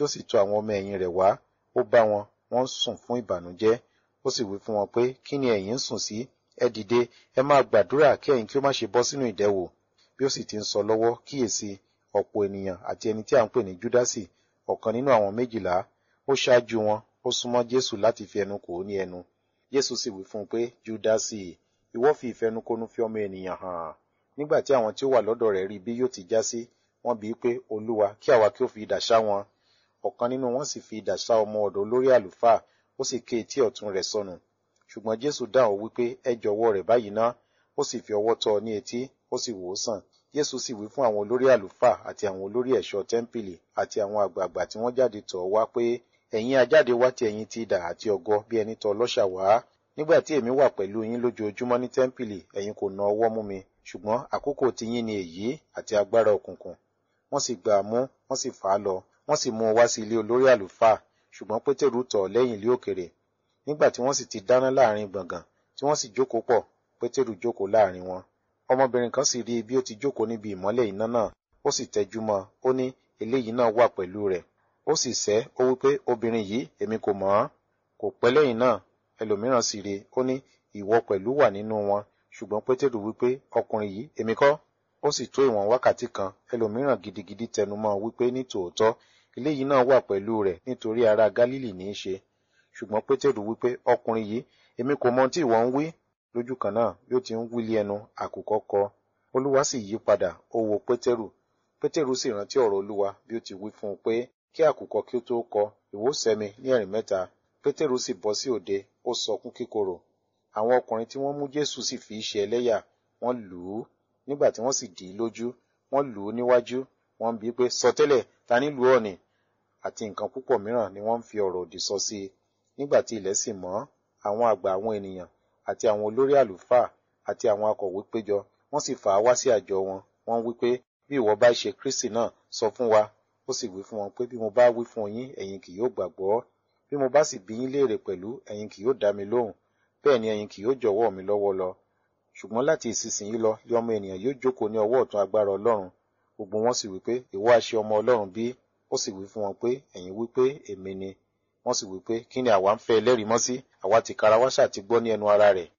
ó sì tọ̀ àwọn ọmọ ẹ̀yìn rẹ̀ wá ó bá wọn wọ́n sùn fún ìbànújẹ́ ó sì wí fún wọn pé kí ni ẹ̀yin ń sùn sí ẹ dìde ẹ máa gbàdúrà kí ẹ̀yin kí ó má ṣe bọ́ sínú ìdẹwò bí ó sì ti ń sọ lọ́wọ́ kíyèsí ọ̀pọ̀ ènìyàn àti ẹni tí à ń pè ní júdásì ọ̀kan nínú àwọn méjìlá ó ṣáájú wọn ó súnmọ́ jésù láti fi ẹnu kò ó ní ẹnu jésù sì wí fún un pé júdásì ìwọ fi ìfẹnukonu fi ọmọ ènìyàn hàn nígbà tí àwọn tí ó wà lọ́dọ̀ rẹ̀ rí bí yóò ti já sí wọ́n bi í pé olúwa kí àwa kí ó fi idà ṣá wọn ọ̀kan nínú wọn sì fi idà ṣá ọmọ ọ̀dọ̀ olórí àlùfáà ó sì ké etí ọ̀tún rẹ̀ sọnù ṣùgbọ́n jésù dáhùn wípé ẹ jọ̀wọ́ rẹ̀ báyìí ná ó sì fi ọwọ́ tọ́ ọ ní etí ó sì wò ó sàn jésù sì wí fún àwọn olórí àlùfáà àti àwọn olórí ẹ̀ṣọ́ tẹ́ḿpìlì àti àwọn àgbààgbà tí wọ́n jáde tọ̀ wá pé ẹ̀yin ajáde wá ti ẹ̀yin ti idà àti ọ̀gọ bí ẹni tọ̀ ọlọ́ṣà wá nígbà tí èmi wà pẹ̀lú yín lójoojúmọ́ ní tẹ́ḿpìlì ẹ̀yin kò na ọwọ́ mú mi ṣùgbọ́n àkókò tiyín ni èyí àti agbára òkùnkùn wọ́n sì gbà á mú wọ́n sì fà á lọ wọ́n sì mú un wá sí ilé olórí àlùfáà ṣùgbọ́n pétérù tọ̀ lẹ́yìn ilé òkèrè nígbà tí wọ́n sì ti dáná láàrin gbọ̀ngàn tí wọ́n sì jókòó pọ̀ pétérù jókòó láàrin wọn ọmọbìnrin kan sì rí bí ó ti jókòó níbi ìmọ́lẹ̀ iná náà ó sì tẹjú mọ́ ó ní eléyìí náà wà pẹ̀lú rẹ̀ ó sì sẹ́ ó wípé obìnrin yìí èmi kò mọ̀ ọ́n kò pẹ́ lẹ́yìn náà ẹlòmíràn sì rí ó ní ìwọ pẹ̀lú wà nínú wọn ṣùgbọ́n pétérù wípé ọkùnrin yìí èmi kọ́ ó sì tó ìwọ̀n wákàtí kan ẹlòmíràn gidigidi tẹnumọ́ wípé ní tòótọ́ eléyìí náà wà pẹ̀lú rẹ̀ nítorí ará gálílì ní í ṣe ṣùgbọ́n pétérù wípé ọkùnrin yìí èmi kò mọ tí ìwọ ń wí lójú kan náà bí ó ti ń wílé ẹnu àkùkọ kọ olúwa sì yí padà ó wo pétérù pétérù sì rántí ọ̀rọ̀ olúwa bí ó ti wí fún un pé kí àkùkọ kí ó tó kọ ìwọ sẹ́mi ní ẹ̀rìn mẹ́ta pétérù sì bọ́ sí òde ó sọkún kíkorò àwọn ọkùnrin tí wọ́n mú jésù sì fi í ṣe ẹlẹ́yà wọ́n lù ú nígbà tí wọ́n sì dì í lójú wọ́n lù ú níwájú wọ́n bi í pé sọtẹ́lẹ̀ ta ní lù ọ́ ni àti nǹkan púpọ̀ mìíràn ni wọ́n ń fi ọ̀rọ̀ òdì sọ sí i nígbà tí ilẹ̀ sì mọ́ àwọn àgbà àwọn ènìyàn àti àwọn olórí àlùfáà àti àwọn akọ̀wé péjọ wọ́n sì fà á wá sí àjọ wọn wọ́n wí pé bí ìwọ bá ṣe kristi náà sọ fún wa ó sì wí fún wọn pé bí mo bá wí fún yín ẹ̀yin kì yóò gbàgbọ́ bí mo bá sì bi yín léèrè pẹ̀lú ẹ̀yin kì yóò dá mi lóhùn bẹ́ẹ̀ ni ẹ̀yin kì yóò jọ̀wọ́ mi lọ́wọ́ lọ ṣùgbọ́n láti ìsinsìnyí lọ lé ọmọ ènìyàn yóò jókòó ní ọwọ́ ọ̀tún agbára ọlọ́run gbogbo wọn sì wí pé ìwọ àṣẹ ọmọ ọlọ́run bí ó sì wí fún wọn pé ẹ̀yin wí pé èmi ni wọ́n sì wí pé kí ni àwa ń fẹ́ ẹlẹ́rìí mọ́ sí àwa ti kara wá ṣáà ti gbọ́ ní ẹnu ara rẹ̀.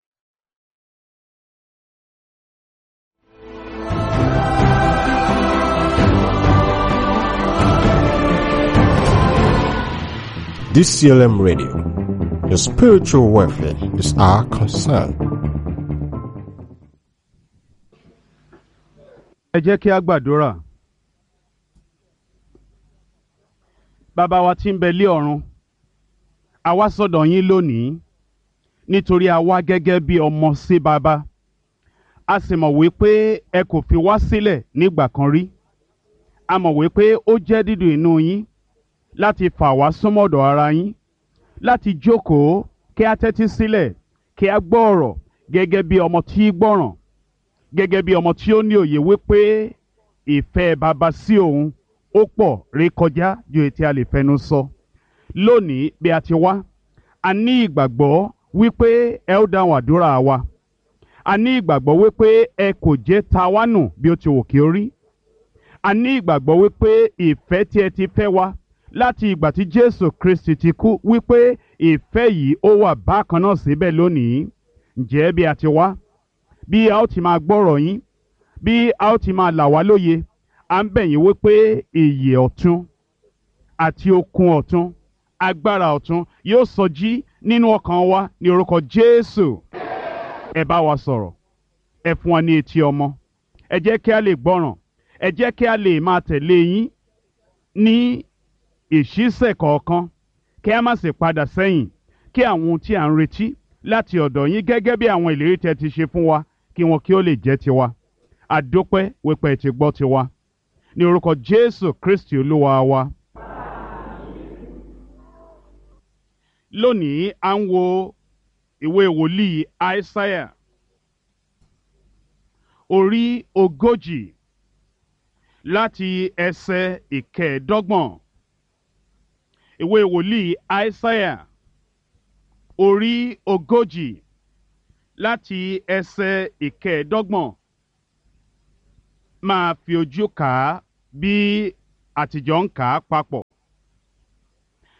DCLM Radio. Your spiritual welfare is our concern. ẹ jẹ́ kí a gbàdúrà. bàbá wa tí ń bẹ lé ọ̀run a wá sọ́dọ̀ yín lónìí nítorí a wá gẹ́gẹ́ bí ọmọ sí bàbá a sì mọ̀ wípé ẹ kò fi wá sílẹ̀ nígbà kan rí a mọ̀ wípé ó jẹ́ dídùn inú yín láti fà wá súnmọ́dọ̀ ara yín láti jókòó kí a tẹ́tí sílẹ̀ kí a gbọ́ ọ̀rọ̀ gẹ́gẹ́ bí ọmọ tí í gbọ́ràn gẹ́gẹ́ bí ọmọ tí ó ní òye wípé ìfẹ́ bàbá sí òun ó pọ̀ rékọjá ju ètí a lè fẹnu sọ lónìí bí a ti wá a ní ìgbàgbọ́ wípé ẹ ó dáhùn àdúrà wa a ní ìgbàgbọ́ wípé ẹ kò jẹ́ ta wá nù bí ó ti wù kí ó rí a ní ìgbàgbọ́ wípé ìfẹ́ tí ẹ ti fẹ́ wa láti ìgbà tí Jésù Kristi ti kú wípé ìfẹ́ yìí ó wà bákan náà síbẹ̀ lónìí ǹjẹ́ bí a ti wá bí a ó ti máa gbọ́rọ̀ yín bí a ó ti máa là wá lóye à ń bẹ̀ yín wípé ìyè ọ̀tun àti okun ọ̀tun agbára ọ̀tun yóò sọjí nínú ọkàn wa ní orúkọ Jésù ẹ bá wa sọ̀rọ̀ ẹ fún wa ní etí ọmọ ẹ jẹ́ kí a lè gbọ́ràn ẹ jẹ́ kí a lè máa tẹ̀lé yín ní ìṣísẹ̀ kọ̀ọ̀kan kí a má sì padà sẹ́yìn kí àwọn ohun tí à ń retí láti ọ̀dọ̀ yín gẹ́gẹ́ bí àwọn ìlérí tẹ́ ti ṣe fún wa kí wọn kí ó lè jẹ́ tiwa àdópẹ́ wípé ẹ ti gbọ́ tiwa ní orúkọ Jésù Kristi Olúwa wa. lónìí à ń wo ìwé wòlíì Aísáyà orí ogójì láti ẹsẹ̀ ìkẹẹ̀ẹ́dọ́gbọ̀n ìwé wòlíì Aísáyà orí ogójì láti ẹsẹ̀ ìkẹẹ̀ẹ́dọ́gbọ̀n máa fi ojú kà á bí àtijọ́ ń kà á papọ̀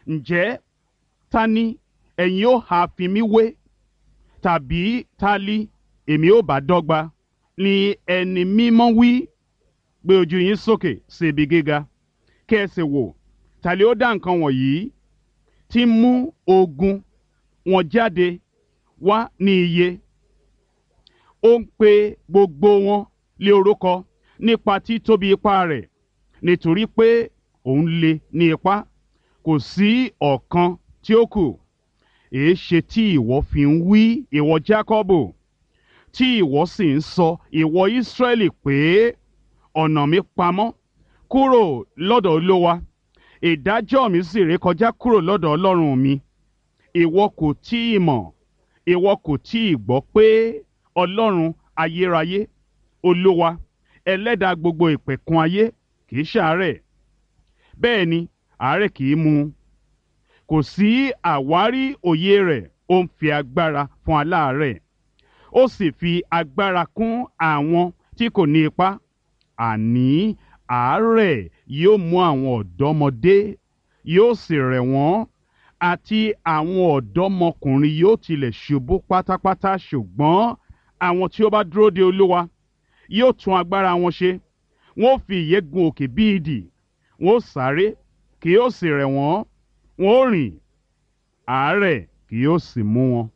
ǹjẹ́ ta ni ẹ̀yin ó ha fi mí wé tàbí ta li èmi ó bá dọ́gba ni ẹni mímọ́ wí gbé ojú yín sókè sí ibi gíga kí ẹ sì wò ta li ó dá nǹkan wọ̀nyí tí ń mú ogun wọn jáde wá ní iye ó ń pe gbogbo wọn lé orúkọ nípa títóbi ipá rẹ̀ nítorí pé òun le ní ipá kò sí ọ̀kan tí ó kù èéṣe tí ìwọ fi ń wí ìwọ Jákọ́bù tí ìwọ sì ń sọ ìwọ Ísírẹ́lì pé ọ̀nà mi pamọ́ kúrò lọ́dọ̀ Olúwa ìdájọ́ mi sì rékọjá kúrò lọ́dọ̀ Ọlọ́run mi ìwọ kò tí ì mọ̀ ìwọ kò tí ì gbọ́ pé Ọlọ́run ayérayé Olúwa ẹlẹ́dàá gbogbo ìpẹ̀kun ayé kì í ṣàárẹ̀ bẹ́ẹ̀ ni àárẹ̀ kì í mú un kò sí àwárí òye rẹ̀ ó ń fi agbára fún aláàárẹ̀ ó sì fi agbára kún àwọn tí kò ní ipá àní àárẹ̀ yóò mú àwọn ọ̀dọ́mọdé yóò sì rẹ̀ wọ́n àti àwọn ọ̀dọ́mọkùnrin yóò tilẹ̀ ṣubú pátápátá ṣùgbọ́n àwọn tí ó bá dúró de Olúwa yóò tún agbára wọn ṣe wọn ó fi ìyẹ́ gun òkè bí idì wọn ó sáré kì yóò sì rẹ̀ wọ́n wọn ó rìn àárẹ̀ kì yóò sì mú wọn.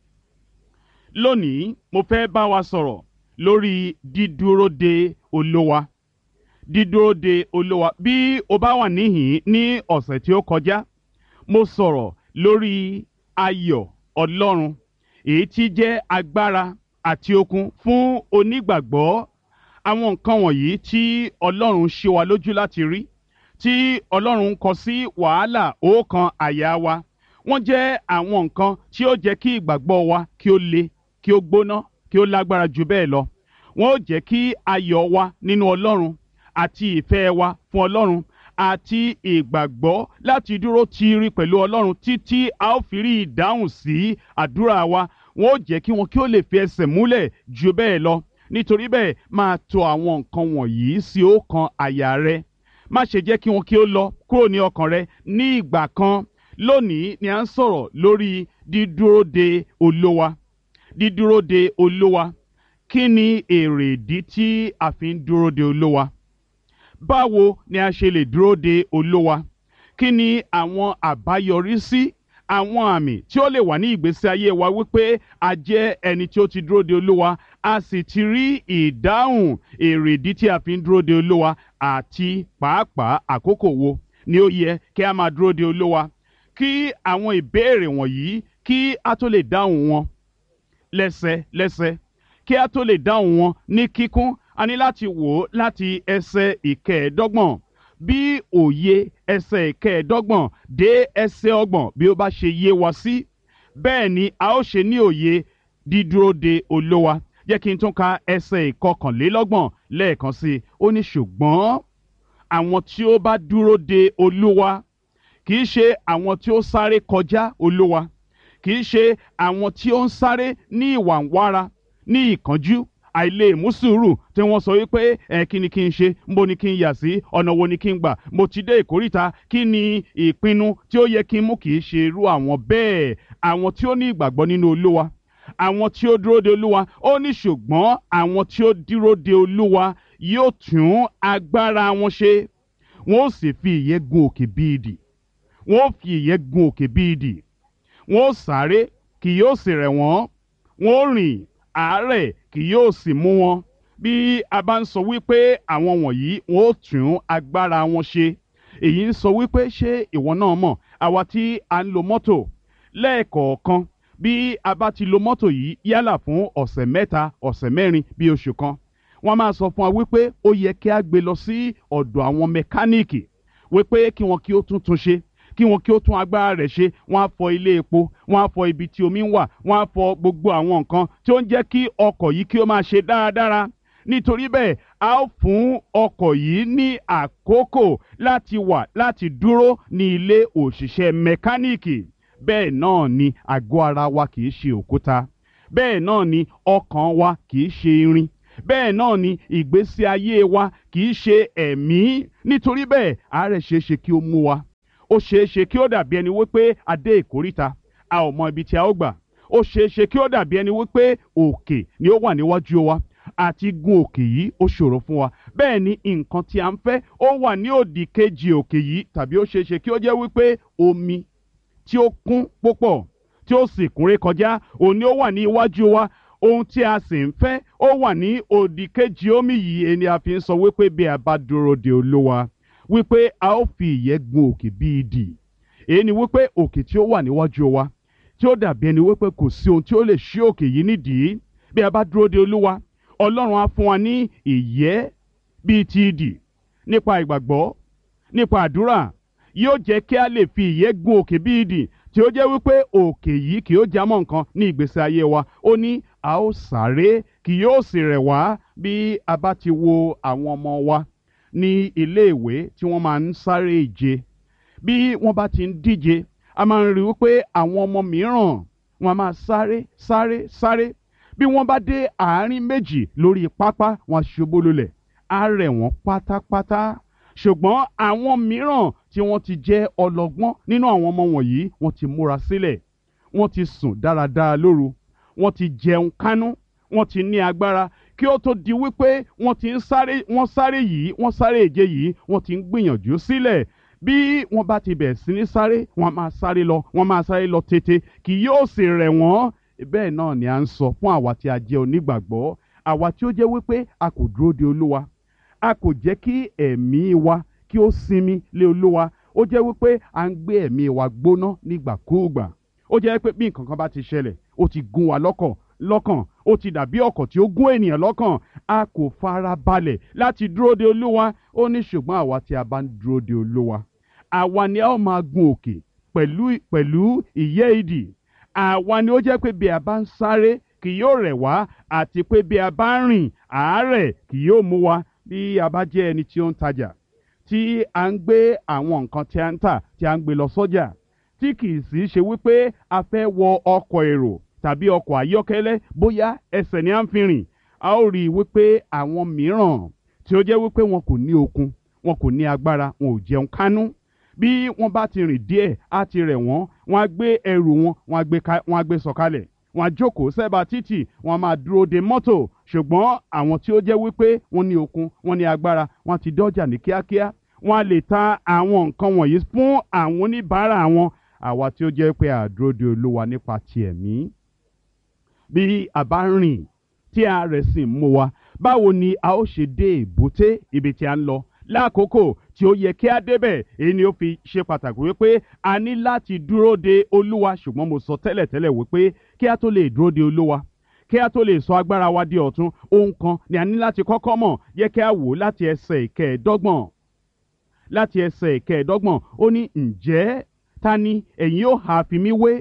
lónìí mo fẹ́ bá wa sọ̀rọ̀ lórí dídúró de Olúwa dídúró de Olúwa bí o bá wà níhìn ní ọ̀sẹ̀ tí ó kọjá mo sọ̀rọ̀ lórí ayọ̀ Ọlọ́run èyí tí jẹ́ agbára àti okun fún onígbàgbọ́ àwọn nǹkan wọ̀nyí tí Ọlọ́run ṣe wa lójú láti rí tí Ọlọ́run kọ sí wàhálà ọkàn àyà wa wọ́n jẹ́ àwọn nǹkan tí ó jẹ́ kí ìgbàgbọ́ wa kí ó le kí ó gbóná kí ó lágbára jù bẹ́ẹ̀ lọ wọ́n ó jẹ́ kí ayọ̀ wa nínú Ọlọ́run àti ìfẹ́ wa fún Ọlọ́run àti ìgbàgbọ́ láti dúró tiiri pẹ̀lú Ọlọ́run títí a ó fi rí ìdáhùn sí àdúrà wa wọ́n ó jẹ́ kí wọn kí ó lè fi ẹsẹ̀ múlẹ̀ jù bẹ́ẹ̀ lọ nítorí bẹ́ẹ̀ máa tò àwọn nǹkan wọ̀nyí sí ọkàn àyà rẹ má ṣe jẹ́ kí wọn kí ó lọ kúrò ní ọkàn rẹ ní ìgbà kan lónìí ni à ń sọ̀rọ̀ lórí dídúró de Olúwa dídúró de Olúwa kí ni èrè ìdí tí a fi ń dúró de Olúwa báwo ni a ṣe lè dúró de Olúwa kí ni àwọn àbáyọrísí àwọn àmì tí ó lè wà ní ìgbésí ayé wa wípé a jẹ́ ẹni tí ó ti dúró de Olúwa a sì ti rí ìdáhùn èrèdí tí a fi ń dúró de Olúwa àti pàápàá àkókò wo ni ó yẹ kí a máa dúró de Olúwa kí àwọn ìbéèrè wọ̀nyí kí a tó lè dáhùn wọn lẹ́sẹlẹ́sẹ kí a tó lè dáhùn wọn ní kíkún a ní láti wò ó láti ẹsẹ̀ ìkẹẹ̀ẹ́dọ́gbọ̀n bí òye ẹsẹ̀ ìkẹẹ̀ẹ́dọ́gbọ̀n dé ẹsẹ̀ ọgbọ̀n bí ó bá ṣe yé wa sí bẹ́ẹ̀ ni a ó ṣe ní òye dídúró de Olúwa jẹ́ kí n tún ka ẹsẹ̀ ìkọkànlélọ́gbọ̀n lẹ́ẹ̀kan sí i ó ní ṣùgbọ́n àwọn tí ó bá dúró de Olúwa kì í ṣe àwọn tí ó sáré kọjá Olúwa kì í ṣe àwọn tí ó ń sáré ní ìwàǹwara ní ìkánjú àìlè mú sùúrù tí wọ́n sọ wípé ẹ kí ni kí n ṣe nbo ni kí n yà sí ọ̀nà wo ni kí n gbà mo ti dé ìkórìta kí ni ìpinnu tí ó yẹ kí n mú kì í ṣe irú àwọn bẹ́ẹ̀ àwọn tí ó ní ìgbàgbọ́ nínú Olúwa àwọn tí ó dúró de Olúwa ó ní ṣùgbọ́n àwọn tí ó dúró de Olúwa yóò tún agbára wọn ṣe wọn ó sì fi ìyẹ́ gun òkè bí idì wọn ó fi ìyẹ́ gun òkè bí idì wọn ó sáré kì yóò sì rẹ̀ wọ́n wọn ó rìn àárẹ̀ kì yóò sì mú wọn bí a bá ń sọ wípé àwọn wọ̀nyí wọn ó tún agbára wọn ṣe èyí ń sọ wípé ṣé ìwọ náà mọ̀ àwa tí a ń lo mọ́tò lẹ́ẹ̀kọ̀ọ̀kan bí a bá ti lo mọ́tò yìí yálà fún ọ̀sẹ̀ mẹ́ta ọ̀sẹ̀ mẹ́rin bí oṣù kan wọ́n máa sọ fún wa wípé ó yẹ kí a gbé lọ sí ọ̀dọ̀ àwọn mẹkáníìkì wípé kí wọn kí ó tún tún ṣe kí wọn kí ó tún agbára rẹ̀ ṣe wọ́n á fọ ilé epo wọ́n á fọ ibi tí omi ń wà wọ́n á fọ gbogbo àwọn nǹkan tí ó ń jẹ́ kí ọkọ̀ yìí kí ó máa ṣe dáradára nítorí bẹ́ẹ̀ a ó fún ọkọ̀ yìí ní àkókò láti wà láti dúró ní ilé òṣìṣẹ́ mẹkáníìkì bẹ́ẹ̀ náà ni àgọ́ ara wa kì í ṣe òkúta bẹ́ẹ̀ náà ni ọkàn wa kì í ṣe irin bẹ́ẹ̀ náà ni ìgbésí ayé wa kì í ṣe ẹ̀mí nítorí bẹ́ẹ̀ àárẹ̀ ṣeé ṣe kí ó mú wa ó ó ṣeé ṣe kí ó dàbí ẹni wípé a dé ìkóríta a ò mọ ibi tí a ó gbà ó ṣeé ṣe kí ó dàbí ẹni wípé òkè ni ó wà níwájú wa àti gun òkè yìí ó ṣòro fún wa bẹ́ẹ̀ ni nǹkan tí a ń fẹ́ ó wà ní òdì kejì òkè yìí tàbí ó ṣeé ṣe kí ó jẹ́ wípé omi tí ó kún púpọ̀ tí ó sì kúnré kọjá òun ni ó wà ní iwájú wa ohun tí a sì ń fẹ́ ó wà ní òdì kejì omi yìí ẹni a fi ń sọ wípé bí a bá dúró de olúwa wípé a ó fi ìyẹ́ gun òkè bí idì èyí ni wípé òkè tí ó wà níwájú wa tí ó dàbí ẹni wípé kò sí ohun tí ó lè ṣí òkè yìí nídìí bí a bá dúró de olúwa ọlọ́run á fún wa ní ìyẹ́ bíi ti idì nípa ìgbàgbọ́ nípa àdúrà yóò jẹ́ kí a lè fi ìyẹ́ gun òkè bíi idì tí ó jẹ́ wípé òkè yìí kì yóò jámọ́ nǹkan ní ìgbésí ayé wa ó ní a ó sáré kì yóò sì rẹ̀ wá bí a bá ti wo àwọn ọmọ wa ní iléèwé tí wọ́n máa ń sáré ìje bí wọ́n bá ti ń díje a máa ń rí wípé àwọn ọmọ mìíràn wọ́n máa sáré sáré sáré bí wọ́n bá dé àárín méjì lórí pápá wọ́n ṣubú lulẹ̀ á rẹ̀ wọ́n pátápátá ṣùgbọ́n àwọn mìíràn tí wọ́n ti jẹ́ ọlọ́gbọ́n nínú àwọn ọmọ wọ̀nyí wọ́n ti múra sílẹ̀ wọ́n ti sùn dáradára lóru wọ́n ti jẹun kánú wọ́n ti ní agbára kí ó tó di wípé wọ́n ti ń sáré wọ́n sáré yìí wọ́n sáré ìje yìí wọ́n ti ń gbìyànjú sílẹ̀ bí wọ́n bá ti bẹ̀rẹ̀ sí ní sáré wọ́n máa sáré lọ wọ́n máa sáré lọ tètè kì yóò sì rẹ̀ wọ́n bẹ́ẹ̀ náà ni à ń sọ fún àwa tí a jẹ́ onígbàgbọ́ àwa tí ó jẹ́ wípé a kò dúró de olúwa a kò jẹ́ kí ẹ̀mí wa kí ó sinmi lé olúwa ó jẹ́ wípé à ń gbé ẹ̀mí wa gbóná nígbàkúùgbà ó jẹ́ pé bí nǹkan kan bá ti ṣẹlẹ̀ ó ti gún wa lọ́kàn lọ́kàn ó ti dàbí ọ̀kọ̀ tí ó gún ènìyàn lọ́kàn a kò fara balẹ̀ láti dúró de olúwa ó ní ṣùgbọ́n àwa tí a bá ń dúró de olúwa àwa ni a ó máa gun òkè pẹ̀lú pẹ̀lú ìyẹ́ idì àwa ni ó jẹ́ pé bí a bá ń sáré kì yóò rẹ̀ wá àti pé bí a bá ń rìn àárẹ̀ kì yóò mú wa bí a bá jẹ́ ẹni tí ó ń tajà tí a ń gbé àwọn nǹkan tí a ń tà tí a ń gbé lọ sọ́jà tí kì í sì ṣe wípé a fẹ́ wọ ọkọ̀ èrò tàbí ọkọ̀ ayọ́kẹ́lẹ́ bóyá ẹsẹ̀ ni a ń fi rìn a ó rí i wípé àwọn mìíràn tí ó jẹ́ wípé wọn kò ní okun wọn kò ní agbára wọn ò jẹun kánú bí wọ́n bá ti rìn díẹ̀ á ti rẹ̀ wọ́n wọ́n á gbé ẹrù wọn wọ́n á gbé ká wọ́n á gbé sọ̀kalẹ̀ wọ́n á jókòó sẹ́bà títì wọ́n á máa dúró de mọ́tò ṣùgbọ́n àwọn tí ó jẹ́ wípé wọ́n ní okun wọ́n ní agbára wọ́n ti dọ́jà ní kíákíá wọ́n á lè ta àwọn nǹkan wọ̀nyí fún àwọn oníbàárà wọn àwa tí ó jẹ́ pé àdúró de olúwa nípa ti ẹ̀mí bí a bá ń rìn tí a rẹ̀ sì ń mú wa báwo ni a ó ṣe dé èbúté ibi tí a ń lọ lákòókò tí ó yẹ kí a débẹ̀ èyí ni ó fi ṣe pàtàkì wípé a ní láti dúró de olúwa ṣùgbọ́n mo sọ tẹ́lẹ̀tẹ́lẹ̀ wípé kí a tó lè dúró de olúwa kí a tó lè sọ agbára wa di ọ̀tun ohun kan ni a ní láti kọ́kọ́ mọ̀ yẹ kí a wò láti ẹsẹ̀ ìkẹẹ̀ẹ́dọ́gbọ̀n láti ẹsẹ̀ ìkẹẹ̀ẹ́dọ́gbọ̀n ó ní ǹjẹ́ ta ni ẹ̀yin ó ha fi mí wé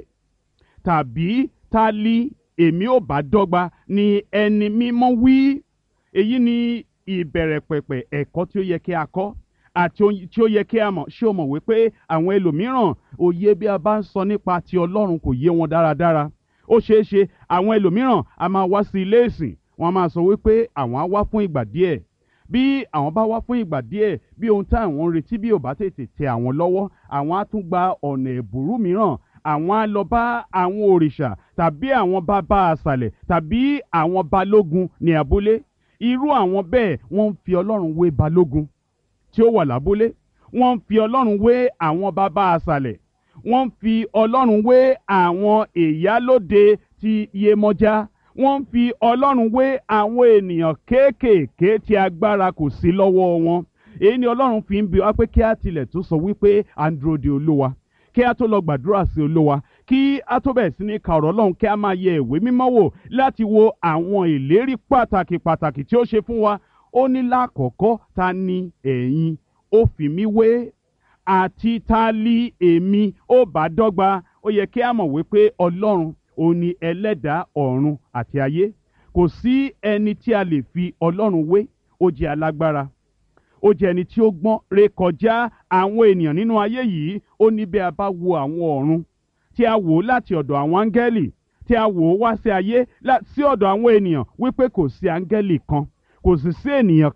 tàbí ta li èmi ò bá dọ́gba ni ẹni mímọ́ wí èyí ni ìbẹ̀rẹ̀ pẹ̀pẹ̀ ẹ̀kọ́ tí ó yẹ kí a kọ́ àti ohun tí ó yẹ kí a mọ̀ ṣé o mọ̀ wípé àwọn ẹlòmíràn òye bí a bá ń sọ nípa ti ọlọ́run kò yé wọn dáradára ó ṣeé ṣe àwọn ẹlòmíràn a máa wá sí ilé ìsìn wọn a máa sọ wípé àwọn á wá fún ìgbà díẹ̀ bí àwọn bá wá fún ìgbà díẹ̀ bí ohun tí àwọn ń retí bí ò bá tètè tẹ àwọn lọ́wọ́ àwọn á tún gba ọ̀nà ẹ̀bùrú mìíràn àwọn á lọ bá àwọn òrìṣà tàbí àwọn bàbá àṣàlẹ̀ tàbí àwọn balógun ní abúlé irú àwọn bẹ́ẹ̀ wọ́n ń fi ọlọ́run wé balógun tí ó wà lábúlé wọ́n ń fi ọlọ́run wé àwọn bàbá àṣàlẹ̀ wọ́n ń fi ọlọ́run wé àwọn ìyálóde ti Yemọja wọ́n ń fi ọlọ́run wé àwọn ènìyàn kéékèèké tí agbára kò sí lọ́wọ́ wọn èyí ni ọlọ́run fi ń bi wá pé kí á tilẹ̀ tó sọ wípé à ń dúró de olúwa kí á tó lọ gbàdúrà sí olúwa kí á tó bẹ̀rẹ̀ sí ní ka ọ̀rọ̀ ọlọ́run kí á máa yẹ ìwé mímọ́ wò láti wo àwọn ìlérí pàtàkì pàtàkì tí ó ṣe fún wa ó ní lákọ̀ọ́kọ́ ta ni ẹ̀yin ó fi mí wé àti ta li èmi ó bá dọ́gba ó yẹ kí á mọ̀ wípé ọlọ́run òun ni ẹlẹ́dàá ọ̀run àti ayé kò sí ẹni tí a lè fi ọlọ́run wé ó jẹ́ alágbára ó jẹ́ ẹni tí ó gbọ́n rékọjá àwọn ènìyàn nínú ayé yìí ó ní bí a bá wo àwọn ọ̀run tí a wò ó láti ọ̀dọ̀ àwọn áńgẹ́lì tí a wò ó wá sí ayé sí ọ̀dọ̀ àwọn ènìyàn wípé kò sí áńgẹ́lì kan kò sì sí ènìyàn kan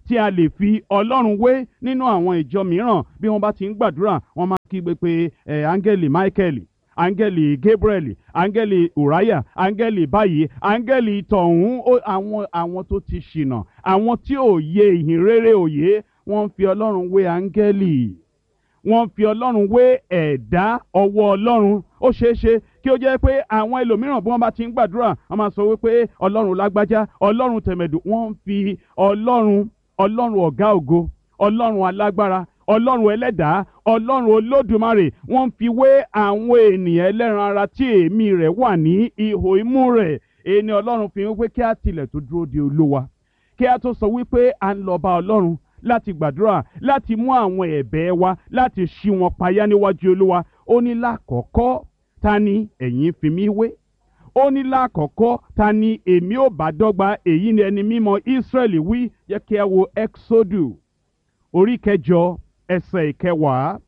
tí a lè fi ọlọ́run wé nínú àwọn ìjọ mìíràn bí wọ́n bá ti ń gbàdúrà wọ́n máa kígbe pé ẹ̀ áńgẹ́lì michael áńgẹ́lì gabriel áńgẹ́lì uriah áńgẹ́lì báyìí áńgẹ́lì tọ̀hún ó- àwọn àwọn tó ti ṣìnà àwọn tí ò yé ìhìn rere òye wọ́n ń fi ọlọ́run wé áńgẹ́lì wọ́n fi ọlọ́run wé ẹ̀dá ọwọ́ ọlọ́run ó ṣeé ṣe kí ó jẹ́ pé àwọn ẹlòmíràn bí wọ́n bá ti ń gbàdúrà wọ́n máa sọ wípé ọlọ́run lágbájá ọlọ́run tẹ̀mẹ̀dù wọ́n ń fi ọlọ́run ọlọ́run ọ̀gá ògo ọlọ́run alágbára ọlọ́run ẹlẹ́dàá ọlọ́run olódùmarè wọ́n ń fi wé àwọn ènìyàn ẹlẹ́ran ara tí èémí rẹ̀ wà ní ihò imú rẹ̀ èyí ni ọlọ́run fi ń wípé kí á tilẹ̀ tó dúró de olúwa kí a tó sọ wípé à ń lọ bá ọlọ́run láti gbàdúrà láti mú àwọn ẹ̀bẹ̀ wa láti ṣí wọn payá níwájú olúwa ó ní lákọ̀ọ́kọ́ ta ni ẹ̀yin fi mí wé ó ní lákọ̀ọ́kọ́ ta ni èmi ò bá dọ́gba èyí ni ẹni mímọ́ ísírẹ́lì wí jẹ́ kí a wo exodu orí kẹjọ ẹsẹ̀ ìkẹwàá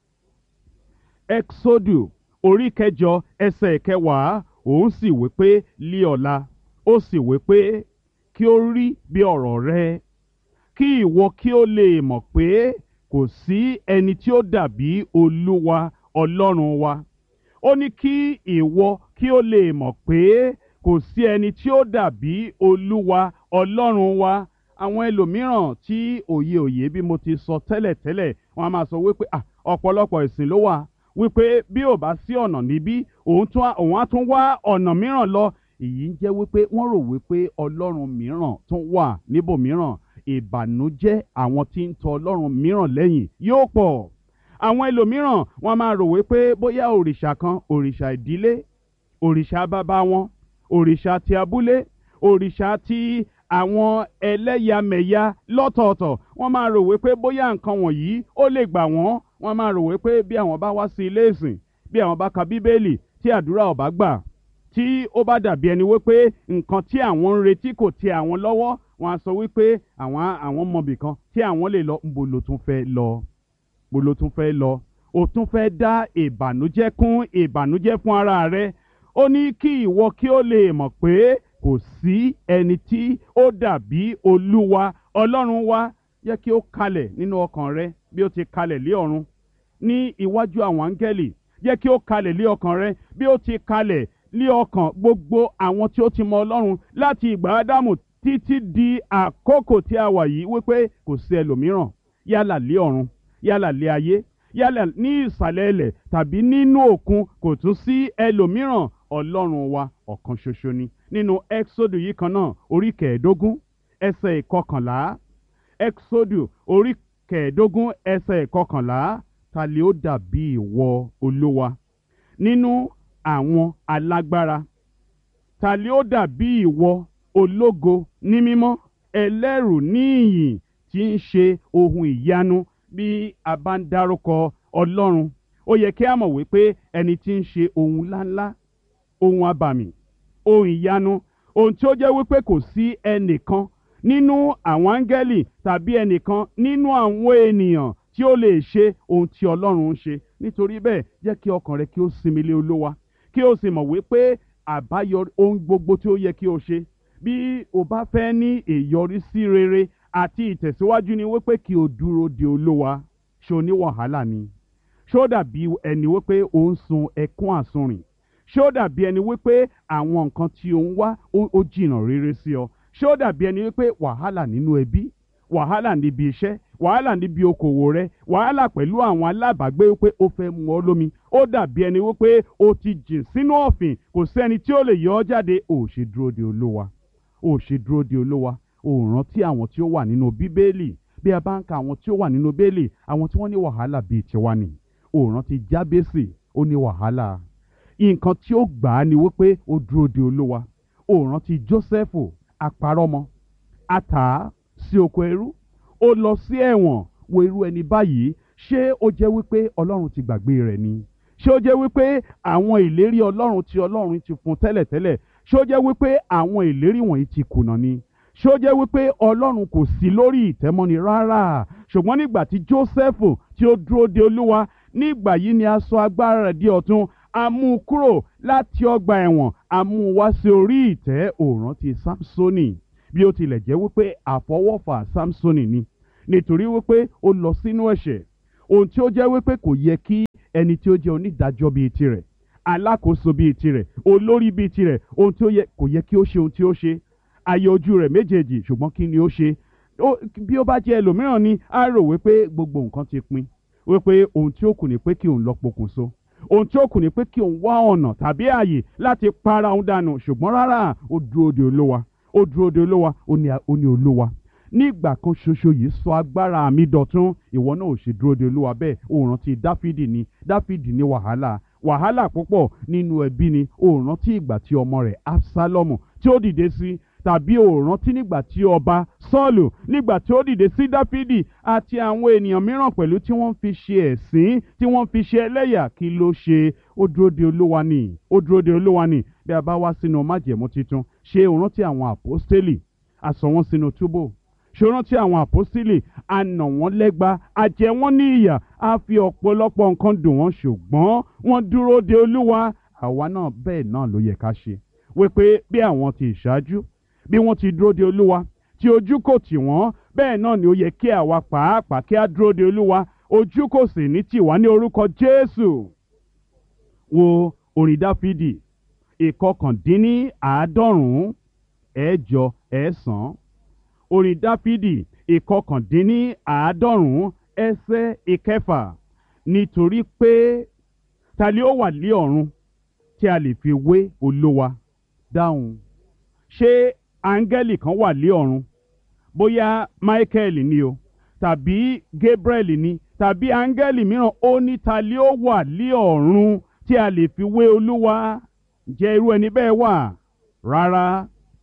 exodu orí kẹjọ ẹsẹ̀ ìkẹwàá òun sì wí pé lí ọ̀la ó sì wí pé kí ó rí bí ọ̀rọ̀ rẹ kí ìwọ kí ó lè mọ̀ pé kò sí ẹni tí ó dàbí olúwa ọlọ́run wa ó ní kí ìwọ kí ó lè mọ̀ pé kò sí ẹni tí ó dàbí olúwa ọlọ́run wa àwọn ẹlòmíràn tí òye òye bí mo ti sọ tẹ́lẹ̀tẹ́lẹ̀ wọ́n á máa sọ wípé "Ah, ọ̀pọ̀lọpọ̀ ìsìn ló wà wípé bí ò bá sí ọ̀nà níbí òun tún á- òun á tún wá ọ̀nà mìíràn lọ èyí ń jẹ́ wípé wọ́n rò wípé ọlọ́run mìíràn tún wà níbòmíràn ìbànújẹ́ àwọn tí ń tọ ọlọ́run mìíràn lẹ́yìn yóò pọ̀ àwọn ẹlòmíràn wọ́n máa rò wípé bóyá òrìṣà kan òrìṣà ìdílé òrìṣà bàbá wọn òrìṣà ti abúlé òrìṣà ti àwọn ẹlẹ́yàmẹ̀yà lọ́tọ̀ọ̀tọ̀ wọ́n máa rò wípé bóyá nǹkan wọ̀nyí ó lè gbà wọ́n wọ́n máa rò wípé bí àwọn bá wá sí ilé ìsìn bí àwọn bá ka bíbélì tí àdúrà ò bá gbà tí ó bá dàbí ẹni wípé nǹkan tí àwọn ń retí kò tẹ àwọn lọ́wọ́ wọn á sọ wípé àwọn àwọn mọbì kan tí àwọn lè lọ níbo ló tún fẹ́ lọ bó ló tún fẹ́ lọ o tún fẹ́ dá ìbànújẹ́ kún ìbànújẹ́ fún ara rẹ ó ní kí ìwọ kí ó lè mọ̀ pé kò sí ẹni tí ó dàbí olúwa ọlọ́run wa jẹ́ kí ó kalẹ̀ nínú ọkàn rẹ bí ó ti kalẹ̀ lé ọ̀run ní iwájú àwọn áńgẹ́lì jẹ́ kí ó kalẹ̀ lé ọkàn rẹ bí ó ti kalẹ̀ lé ọkàn gbogbo àwọn tí ó ti mọ ọlọ́run láti ìgbà ádámù títí di àkókò tí a wà yìí wípé kò sí ẹlòmíràn yálà lé ọ̀run yálà lé ayé yálà ní ìsàlẹ̀ ilẹ̀ tàbí nínú òkun kò tún sí ẹlòmíràn ọlọ́run wa ọ̀kan ṣoṣo ni nínú exodus yìí kan náà orí kẹẹ̀ẹ́dógún ẹsẹ̀ ìkọkànlá exodus orí kẹẹ̀ẹ́dógún ẹsẹ̀ ìkọkànlá ta lè ó dàbí ìwọ olúwa nínú àwọn alágbára ta lè ó dàbí ìwọ ológo ní mímọ́ ẹlẹ́rù ní ìyìn tí ń ṣe ohun ìyanu bí a bá ń dárúkọ ọlọ́run ó yẹ kí a mọ̀ wípé ẹni tí ń ṣe ohun ńláńlá ohun abàmì ohun ìyanu ohun tí ó jẹ́ wípé kò sí ẹnìkan nínú àwọn áńgẹ́lì tàbí ẹnìkan nínú àwọn ènìyàn tí ó lè ṣe ohun tí ọlọ́run ń ṣe nítorí bẹ́ẹ̀ jẹ́ kí ọkàn rẹ kí ó sinmi lé olówa kí o sì mọ̀ wípé àbáyọ ohun gbogbo tí ó yẹ kí o ṣe bí o bá fẹ́ ní ìyọrísí rere àti ìtẹ̀síwájú ni wípé kí o dúró de olówa ṣé o ní wàhálà ni ṣé ó dàbí ẹni wípé o ń sun ẹkún àsunrìn ṣé ó dàbí ẹni wípé àwọn nǹkan tí o ń wá ó ó jìnnà rere sí ọ ṣé ó dàbí ẹni wípé wàhálà nínú ẹbí wàhálà níbi iṣẹ́ wàhálà níbi okòwò rẹ wàhálà pẹ̀lú àwọn alábàágbé wípé ó fẹ́ mu ọ lómi ó dàbí ẹni wípé o ti jìn sínú ọ̀fìn kò sẹ́ni tí ó lè yọ ọ́ jáde ò ṣe dúró de olówa ò ṣe dúró de olówa ò rántí àwọn tí ó wà nínú bíbélì bí a bá ń ka àwọn tí ó wà nínú bíbélì àwọn tí wọ́n ní wàhálà bíi tiwa ni ò rántí jábésì ó ní wàhálà nǹkan tí ó gbà á ni wípé ó dúró de olówa ò rántí jósẹ́fù àparọ́mọ àtà sí oko ẹrú ó lọ sí ẹ̀wọ̀n wo irú ẹni báyìí ṣé ó jẹ́ wípé ọlọ́run ti gbàgbé rẹ̀ ni ṣé ó jẹ́ wípé àwọn ìlérí ọlọ́run tí ọlọ́run ti fún tẹ́lẹ̀tẹ́lẹ̀ ṣé ó jẹ́ wípé àwọn ìlérí wọ̀nyí ti kùnà ni ṣé ó jẹ́ wípé ọlọ́run kò sí lórí ìtẹ́mọ́ni rárá ṣùgbọ́n nígbà tí jósẹ́fù tí ó dúró de olúwa nígbà yìí ni a sọ agbára rẹ̀ di ọ̀tun a mú un kúrò láti ọgbà ẹ̀wọ̀n a mú un wá sí orí ìtẹ́ òòrùn ti samsoni bí ó tilẹ̀ jẹ́ wípé àfọwọ́fà samsoni ni nítorí wípé ó lọ sínú ẹ̀ṣẹ̀ ohun tí ó jẹ́ wípé kò yẹ kí ẹni tí ó jẹ́ onídàájọ́ bíi tirẹ̀ alákòóso bíi tirẹ̀ olórí bíi tirẹ̀ ohun tí ó yẹ kò yẹ kí ó ṣe ohun tí ó ṣe ayé ojú rẹ̀ méjèèjì ṣùgbọ́n kí ni ó ṣe bí ó bá jẹ́ ẹlòmíràn ni á rò wípé gbogbo nǹkan ti pin wípé ohun tí ó kù ni pé kí òun lọ pokùnso ohun tí ó kù ni pé kí òun wá ọ̀nà tàbí ààyè láti para òun dànù ṣùgbọ́n rárá ó dúró de olówa ó dúró de olówa ó ní olówa nígbà kan ṣoṣo yìí sọ agbára mi dọ̀tún ìwọ náà ò ṣe dúró de olúwa bẹ́ẹ̀ ó rántí dáfídì ni dáfídì ní wàhálà wàhálà púpọ̀ nínú ẹbí ni ó rántí ìgbà tí ọmọ rẹ̀ absalomu tí ó dìde sí tàbí ó rántí nígbà tí ọba sọ́ọ̀lù nígbà tí ó dìde sí dáfídì àti àwọn ènìyàn mìíràn pẹ̀lú tí wọ́n fi ṣe ẹ̀sín tí wọ́n fi ṣe ẹlẹ́yà kí ló ṣe ó dúró de olúwa ni ó dúró de olúwa ni bí a bá wá sínú májẹ̀mú titun ṣé ó rántí àwọn àpọ́stélì a sọ wọ́n sínú túbò ṣòro tí àwọn àpọ́sílẹ̀ a nà wọ́n lẹ́gba a jẹ wọ́n ní ìyà a fi ọ̀pọ̀lọpọ̀ nǹkan dùn wọ́n ṣùgbọ́n wọ́n dúró de olúwa àwa náà bẹ́ẹ̀ náà ló yẹ ká ṣe wípé bí àwọn ti ìṣáájú bí wọ́n ti dúró de olúwa tí ojú kò tì wọ́n bẹ́ẹ̀ náà ni ó yẹ kí àwa pàápàá kí á dúró de olúwa ojú kò sì ní tì wá ní orúkọ jésù wo orin dáfídì ìkọkàndínní àádọ́rùn-ún ẹ̀jọ ẹ̀sán orin dáfídì ìkọkàndínní àádọ́rùn-ún ẹsẹ̀ ìkẹfà nítorí pé ta ni ó wà lé ọ̀run tí a lè fi wé olówa dáhùn ṣé áńgẹ́lì kan wà lé ọ̀run bóyá michael ni o tàbí gabriel ni tàbí áńgẹ́lì mìíràn ó ní ta ni ó wà lé ọ̀run tí a lè fi wé olúwa jẹ́ irú ẹni bẹ́ẹ̀ wà rárá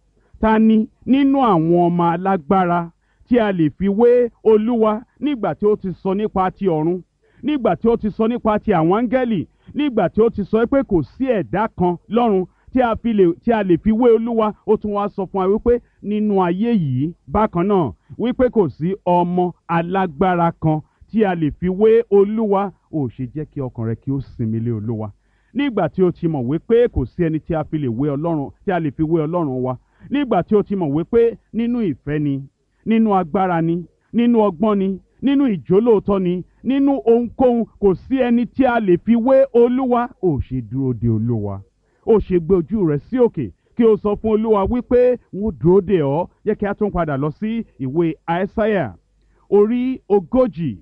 ta ni nínú àwọn ọmọ alágbára tí a lè fi wé olúwa nígbà tí ó ti sọ nípa ti ọ̀run nígbà tí ó ti sọ nípa ti àwọn áńgẹ́lì nígbà tí ó ti sọ pé kò sí ẹ̀dá kan lọ́run tí a fi lè tí a lè fi wé olúwa ó tún wá sọ fún wa wípé nínú ayé yìí bákan náà wípé kò sí ọmọ alágbára kan tí a lè fi wé olúwa ò ṣe jẹ́ kí ọkàn rẹ kí ó sinmi lé olúwa nígbà tí ó ti mọ̀ wípé kò sí ẹni tí a fi lè wé ọlọ́run tí a lè fi wé ọlọ́run wa nígbà tí ó ti mọ̀ wípé nínú ìfẹ́ ni nínú agbára ni nínú ọgbọ́n ni nínú ìjólóòtọ́ ni nínú ohunkóhun kò sí ẹni tí a lè fi wé olúwa ò ṣe dúró de olúwa ó ṣe gbé ojú rẹ sí òkè kí o sọ fún olúwa wípé wọn dúró de ọ yẹ kí a tún padà lọ sí ìwé àìsáyà orí ogójì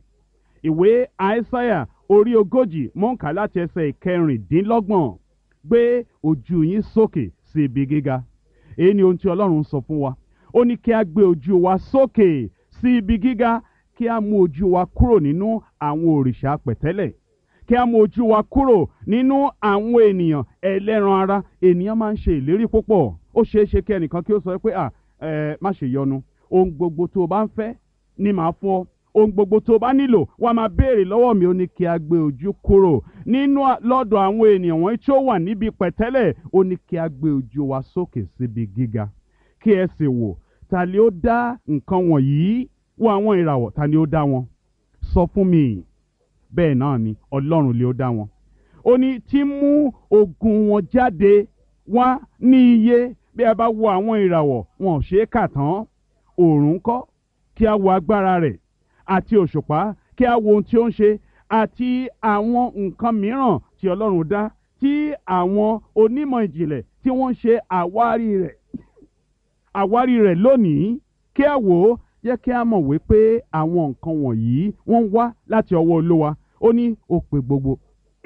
ìwé àìsáyà orí ogójì mọ̀ǹkà láti ẹsẹ̀ ìkẹrìndínlọ́gbọ̀n gbé ojú yín sókè sí ibi gíga èyí ni ohun tí ọlọ́run sọ fún wa ó ní kí a gbé ojú wa sókè sí ibi gíga kí a mú ojú wa kúrò nínú àwọn òrìṣà pẹ̀tẹ́lẹ̀ kí a mú ojú wa kúrò nínú àwọn ènìyàn ẹlẹ́ran ara ènìyàn máa ń ṣe ìlérí púpọ̀ ó ṣeé ṣe kí ẹnìkan kí ó sọ pé à ẹ má ṣe yọnu ohun gbogbo tó o bá ń fẹ́ ni màá fún ọ ohun gbogbo tó o bá nílò wá máa béèrè lọ́wọ́ mi ó ní kí a gbé ojú kúrò nínú lọ́dọ̀ àwọn ènìyàn wọ̀nyí tí ó wà níbi pẹ̀tẹ́lẹ̀ ó ní kí a gbé ojú wa sókè síbi gíga kí ẹ sì wò ta ni ó dá nǹkan wọ̀nyí wo àwọn ìràwọ̀ ta ni ó dá wọn sọ fún mi bẹ́ẹ̀ náà ni ọlọ́run lè ó dá wọn ó ní tí mú ogun wọn jáde wá ní iye bí a bá wo àwọn ìràwọ̀ wọn ò ṣe é kà tán òòrùn kọ́ kí a wo agbára rẹ̀ àti òṣùpá kí a wo ohun tí ó ń ṣe àti àwọn nǹkan mìíràn tí ọlọ́run dá tí àwọn onímọ̀ ìjìnlẹ̀ tí wọ́n ń ṣe àwárí rẹ̀ àwárí rẹ̀ lónìí kí a wò ó yẹ kí a mọ̀ wípé àwọn nǹkan wọ̀nyí wọ́n ń wá láti ọwọ́ olúwa ó ní ó pe gbogbo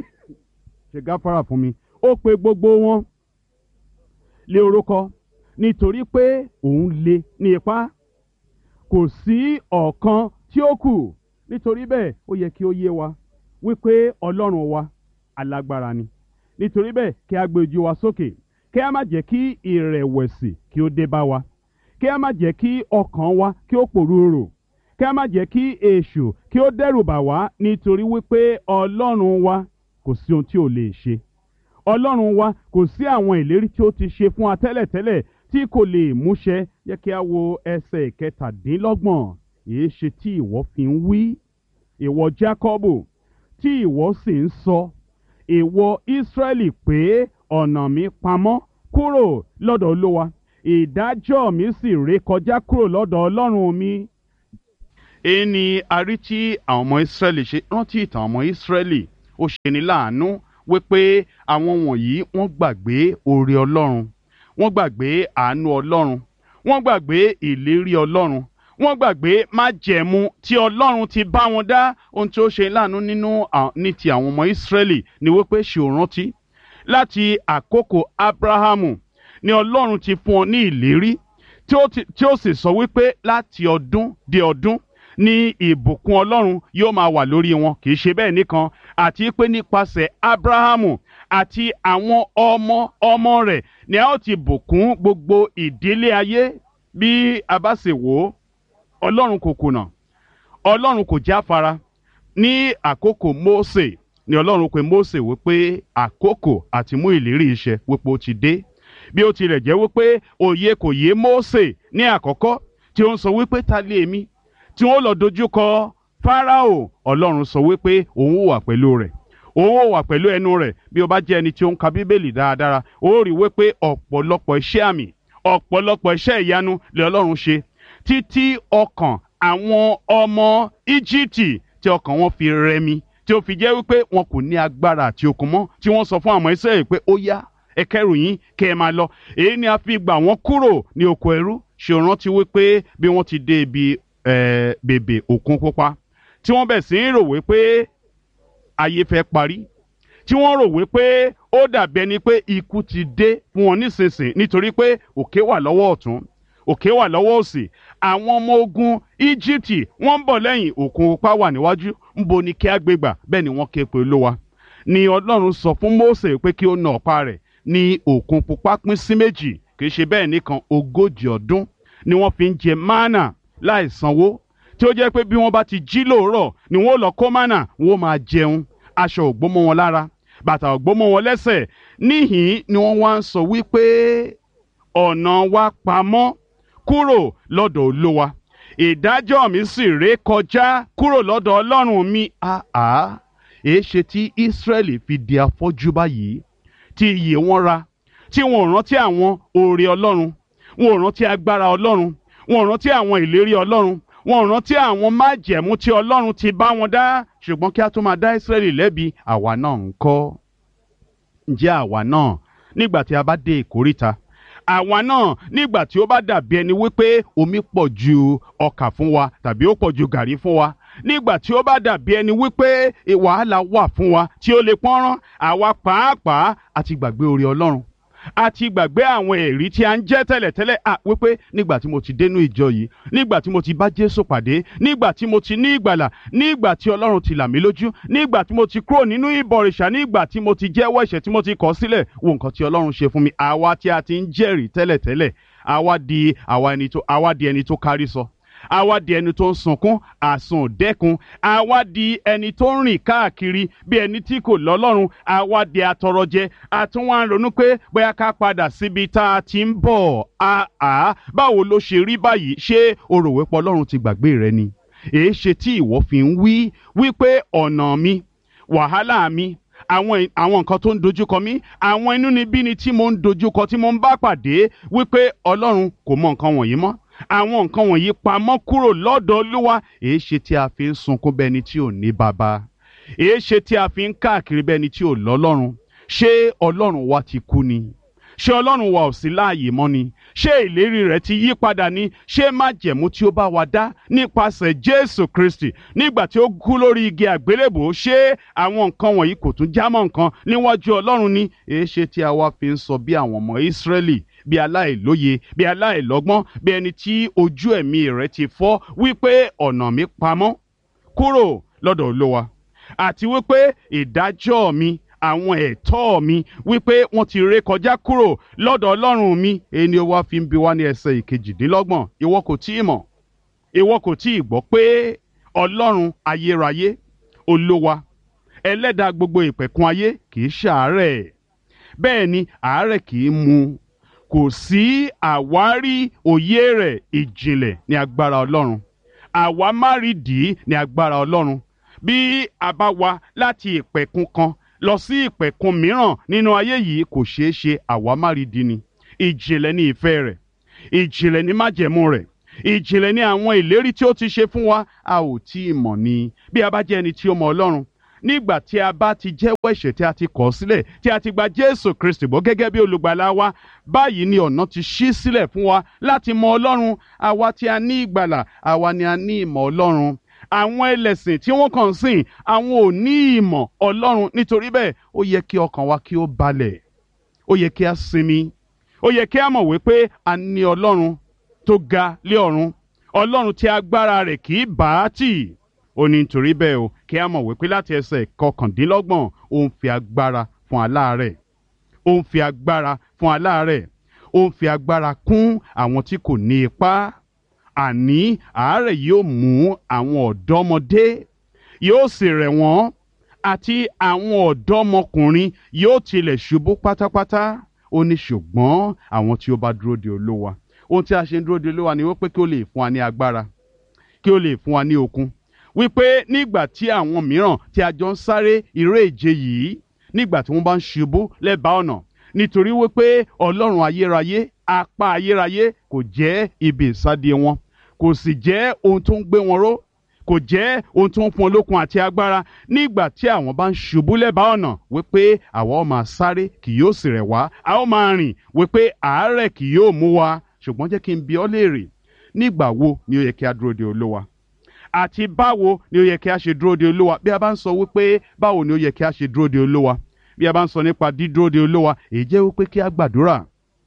ṣe gáfárà fún mi ó pe gbogbo wọn lé orúkọ nítorí pé òun lé ní ipá kò sí ọ̀kan tí ó kù nítorí bẹ́ẹ̀ ó yẹ kí ó yé wa wípé ọlọ́run wa alágbára ni nítorí bẹ́ẹ̀ kí a gbé ojú wa sókè kí a má jẹ́ kí ìrẹ̀wẹ̀sì kí ó dé bá wa kí a má jẹ́ kí ọkàn wa kí ó pòrúurò kí a má jẹ́ kí èṣù kí ó dẹ́rù bà wá nítorí wípé ọlọ́run wa kò sí ohun tí ò lè ṣe ọlọ́run wa kò sí àwọn ìlérí tí ó ti ṣe fún wa tẹ́lẹ̀tẹ́lẹ̀ tí kò lè múṣẹ yẹ kí a wo ẹsẹ̀ ìkẹtàdínlọ́gbọ̀n èé ṣe tí ìwọ fi ń wí ìwọ Jákọ́bù tí ìwọ sì ń sọ ìwọ Ísírẹ́lì pé ọ̀nà mi pamọ́ kúrò lọ́dọ̀ Olúwa ìdájọ́ mi sì ré kọjá kúrò lọ́dọ̀ ọlọ́run mi. èyí ni a rí tí àwọn ọmọ ìsírẹ́lì ṣe rántí ìtàn ọmọ ìsírẹ́lì ó ṣe ní láàánú wípé àwọn wọ̀nyí wọ́n gbàgbé oore ọlọ́run wọ́n gbàgbé àánú ọlọ́run wọ́n gbàgbé ìlérí ọlọ́run wọ́n gbàgbé májẹ̀mú tí ọlọ́run ti bá wọn dá ohun tí ó ṣe láàánú nínú ní ti àwọn ọmọ ìsírẹ́lì ni wípé ṣe ò rántí láti àkókò abrahamu ni ọlọ́run ti fún ọ ní ìlérí tí ó sì sọ wípé láti ọdún dé ọdún ní ìbùkún ọlọ́run yóò máa wà lórí wọn kì í ṣe bẹ́ẹ̀ nìkan àti pé nípasẹ̀ abrahamu àti àwọn ọmọ ọmọ rẹ̀ ni a ó ti bùkún gbogbo ìdílé ayé bí a bá sì wò ó ọlọ́run kò kùnà ọlọ́run kò jáfara ní àkókò mósè ni ọlọ́run pe mósè wípé àkókò àti mú ìlérí iṣẹ́ wípé ó ti dé bí ó tilẹ̀ jẹ́ wípé òye kò yé mósè ní àkọ́kọ́ tí ó ń sọ wípé ta lé mi tí wọ́n lọ dojú kọ fáráò ọlọ́run sọ wípé òun wà pẹ̀lú rẹ̀ òun wà pẹ̀lú ẹnu rẹ̀ bí o bá jẹ́ ẹni tí ó ń ka bíbélì dáadáa ó rí wípé ọ̀pọ̀lọpọ̀ iṣẹ́ àmì ọ̀pọ̀lọpọ̀ iṣẹ́ ìyanu lè ọlọ́run ṣe títí ọkàn àwọn ọmọ íjíbítì tí ọkàn wọn fi rẹmi tí ó fi jẹ́ wípé wọn kò ní agbára àti okun mọ́ tí wọ́n sọ fún àwọn Ísírẹ́lì pé ó yá ẹ kẹ́rù yín kẹ́ ẹ máa lọ èyí ni a fi gbà wọ́n kúrò ní oko ẹrú ṣe rántí wípé bí wọ́n ti dé ibi bèbè òkun pupa tí wọ́n bẹ̀ sí ń rò wípé ayé fẹ́ parí tí wọ́n rò wípé ó dàbí ẹni pé ikú ti dé fún wọn nísinsìnyí nítorí pé òkè wà lọ́wọ́ ọ̀tún òkè wà lọ́wọ́ òsì àwọn ọmọ ogun íjíbítì wọ́n ń bọ̀ lẹ́yìn òkun pupa wà níwájú ńbo ni kí á gbé gbà bẹ́ẹ̀ ni wọ́n ké pe olówa ni ọlọ́run sọ fún mósè pé kí ó na ọ̀pá rẹ̀ ní òkun pupa pín sí méjì kì í ṣe bẹ́ẹ̀ nìkan ogójì ọdún ni wọ́n fi ń jẹ mánà láì sanwó tí ó jẹ́ pé bí wọ́n bá ti jí lóòrọ̀ ni wọ́n lọ kó mánà wọ́n máa jẹun aṣọ ògbómọ wọn lára bàtà ògbómọ wọn lẹ́sẹ̀ níhìn ni wọ́n wá ń sọ wípé ọ̀nà wa pamọ́ kúrò lọ́dọ̀ olówa ìdájọ́ mi sì ré kọjá kúrò lọ́dọ̀ ọlọ́run mi àá èé ṣe tí Ísírẹ́lì fi di afọ́jú báyìí tí iyè wọn ra tí wọn ò rántí àwọn oore ọlọ́run wọn ò rántí agbára ọlọ́run wọn ò rántí àwọn ìlérí ọlọ́run wọn ò rántí àwọn májẹ̀mú tí ọlọ́run ti bá wọn dá ṣùgbọ́n kí a tó máa dá Ísírẹ́lì lẹ́bi àwa náà ń kọ́ ǹjẹ́ àwa náà nígbà tí a bá dé ìkóríta àwa náà nígbà tí ó bá dàbí ẹni wípé omi pọ̀ ju ọkà fún wa tàbí ó pọ̀ ju gàrí fún wa nígbà tí ó bá dàbí ẹni wípé wàhálà wà fún wa tí ó lè pọ́nrán àwa pàápàá àti gbàgbé oore ọlọ́run àti gbàgbé àwọn èrí tí a ń jẹ́ tẹ́lẹ̀tẹ́lẹ̀ à wípé nígbà tí mo ti dénú ìjọ yìí nígbà tí mo ti bá Jésù pàdé nígbà tí mo ti ní ìgbàlà nígbà tí Ọlọ́run ti là mí lójú nígbà tí mo ti kúrò nínú ìbọ̀rìṣà nígbà tí mo ti jẹ́wọ́ ẹ̀ṣẹ̀ tí mo ti kọ̀ sílẹ̀ wo nǹkan tí Ọlọ́run ṣe fún mi àwa tí a ti ń jẹ́rìí tẹ́lẹ̀tẹ́lẹ̀ àwa di àwa ẹni tó àwa di ẹni tó kárí sọ àwa di ẹni tó ń sunkún àsùn dẹ́kun àwa di ẹni tó ń rìn káàkiri bí ẹni tí kò lọ́lọ́run àwa di atọrọjẹ àtúnwá ń ronú pé bóyá ká padà síbi tá a ti ń bọ̀ àá báwo ló ṣe rí báyìí ṣé o rò wípé ọlọ́run ti gbàgbé rẹ ni èé ṣe tí ìwọ fi ń wí wípé ọ̀nà mi wàhálà mi àwọn àwọn nǹkan tó ń dojúkọ mí àwọn inúnibíni tí mo ń dojúkọ tí mo ń bá pàdé wípé ọlọ́run kò mọ nǹkan wọ̀nyí mọ́ àwọn nǹkan wọ̀nyí pamọ́ kúrò lọ́dọ̀ olúwa èé ṣe tí a fi ń sunkún bẹ́ni tí ò ní bàbá èé ṣe tí a fi ń káàkiri bẹ́ni tí ò lọ́lọ́run ṣé ọlọ́run wa ti kú ni ṣé ọlọ́run wa ò sí láàyè mọ́ ni ṣé ìlérí rẹ̀ ti yí padà ni ṣé májẹ̀mú tí ó bá wa dá nípasẹ̀ jésù kristi nígbà tí ó kú lórí igi àgbélébò ṣé àwọn nǹkan wọ̀nyí kò tún jámọ́ nǹkan níwájú ọlọ́run ni èé ṣe tí a wá fi ń sọ bí àwọn ọmọ ìsírẹ́lì bí aláìlóye bí aláìlọ́gbọ́n bí ẹni tí ojú ẹ̀mí rẹ̀ ti fọ́ wípé ọ̀nà mi pamọ́ kúrò lọ́dọ̀ olówa àti wípé ìdájọ́ mi àwọn ẹ̀tọ́ mi wípé wọ́n ti ré kọjá kúrò lọ́dọ̀ ọlọ́run mi èyí ni ó wá fi ń bi wá ní ẹsẹ̀ ìkejìdínlọ́gbọ̀n ìwọ kò tí ì mọ̀ ìwọ kò tí ì gbọ́ pé ọlọ́run ayérayé olówa ẹlẹ́dàá gbogbo ìpẹ̀kun ayé kì í ṣàárẹ̀ bẹ́ẹ̀ ni àárẹ̀ kì í mú kò sí àwárí òye rẹ̀ ìjìnlẹ̀ ní agbára ọlọ́run àwámárìdì ní agbára ọlọ́run bí a bá wá láti ìpẹ̀kun kan lọ sí ìpẹ̀kun mìíràn nínú ayé yìí kò ṣeé ṣe àwámárìdì ni ìjìnlẹ̀ ní ìfẹ́ rẹ̀ ìjìnlẹ̀ ní májẹ̀mú rẹ̀ ìjìnlẹ̀ ní àwọn ìlérí tí ó ti ṣe fún wa a ò tí ì mọ̀ ni bí a bá jẹ́ ẹni tí ó mọ ọlọ́run nígbà tí a bá ti jẹ́wọ́ ẹ̀ṣẹ̀ tí a ti kọ̀ sílẹ̀ tí a ti gba jésù kristi gbọ́ gẹ́gẹ́ bí olùgbàlà wa báyìí ni ọ̀nà ti ṣí sílẹ̀ fún wa láti mọ ọlọ́run àwa tí a ní ìgbàlà àwa ni a ní ìmọ̀ ọlọ́run àwọn ẹlẹ́sìn tí wọ́n kàn sìn àwọn ò ní ìmọ̀ ọlọ́run nítorí bẹ́ẹ̀ ó yẹ kí ọkàn wa kí ó balẹ̀ ó yẹ kí a sinmi ó yẹ kí a mọ̀ wípé a ní ọlọ́run tó ga lé ọ̀run ọlọ́run tí agbára rẹ̀ kì í bá a tì ó ní nítorí bẹ́ẹ̀ o kí a mọ̀ wípé láti ẹsẹ̀ kọkàndínlọ́gbọ̀n ó ń fi agbára fún aláàárẹ̀ ó ń fi agbára fún aláàárẹ̀ ó ń fi agbára kún àwọn tí kò ní ipá àní àárẹ̀ yóò mú àwọn ọ̀dọ́mọdé yóò sì rẹ̀ wọ́n àti àwọn ọ̀dọ́mọkùnrin yóò tilẹ̀ ṣubú pátápátá ó ní ṣùgbọ́n àwọn tí ó bá dúró de olówa ohun tí a ṣe ń dúró de olówa ni wípé kí ó lè fún wa ní agbára kí ó lè fún wa ní okun wípé nígbà tí àwọn mìíràn tí a jọ ń sáré eré ìje yìí nígbà tí wọ́n bá ń ṣubú lẹ́bàá ọ̀nà nítorí wípé ọlọ́run ayérayé apá ayérayé kò jẹ́ ibi ìsádi wọn kò sì jẹ́ ohun tó ń gbé wọn ró kò jẹ́ ohun tó ń fún olókun àti agbára nígbà tí àwọn bá ń ṣubú lẹ́bàá ọ̀nà wípé àwa ó máa sáré kì yóò sì rẹ̀ wá a ó máa rìn wípé àárẹ̀ kì yóò mú wa ṣùgbọ́n jẹ́ kí n bi ọ́ léèrè nígbà wo ni ó yẹ kí a dúró de olówa àti báwo ni ó yẹ kí a ṣe dúró de olówa bí a bá ń sọ wípé báwo ni ó yẹ kí a ṣe dúró de olówa bí a bá ń sọ nípa dídúró de olówa èyí jẹ́ wípé kí a gbàdúrà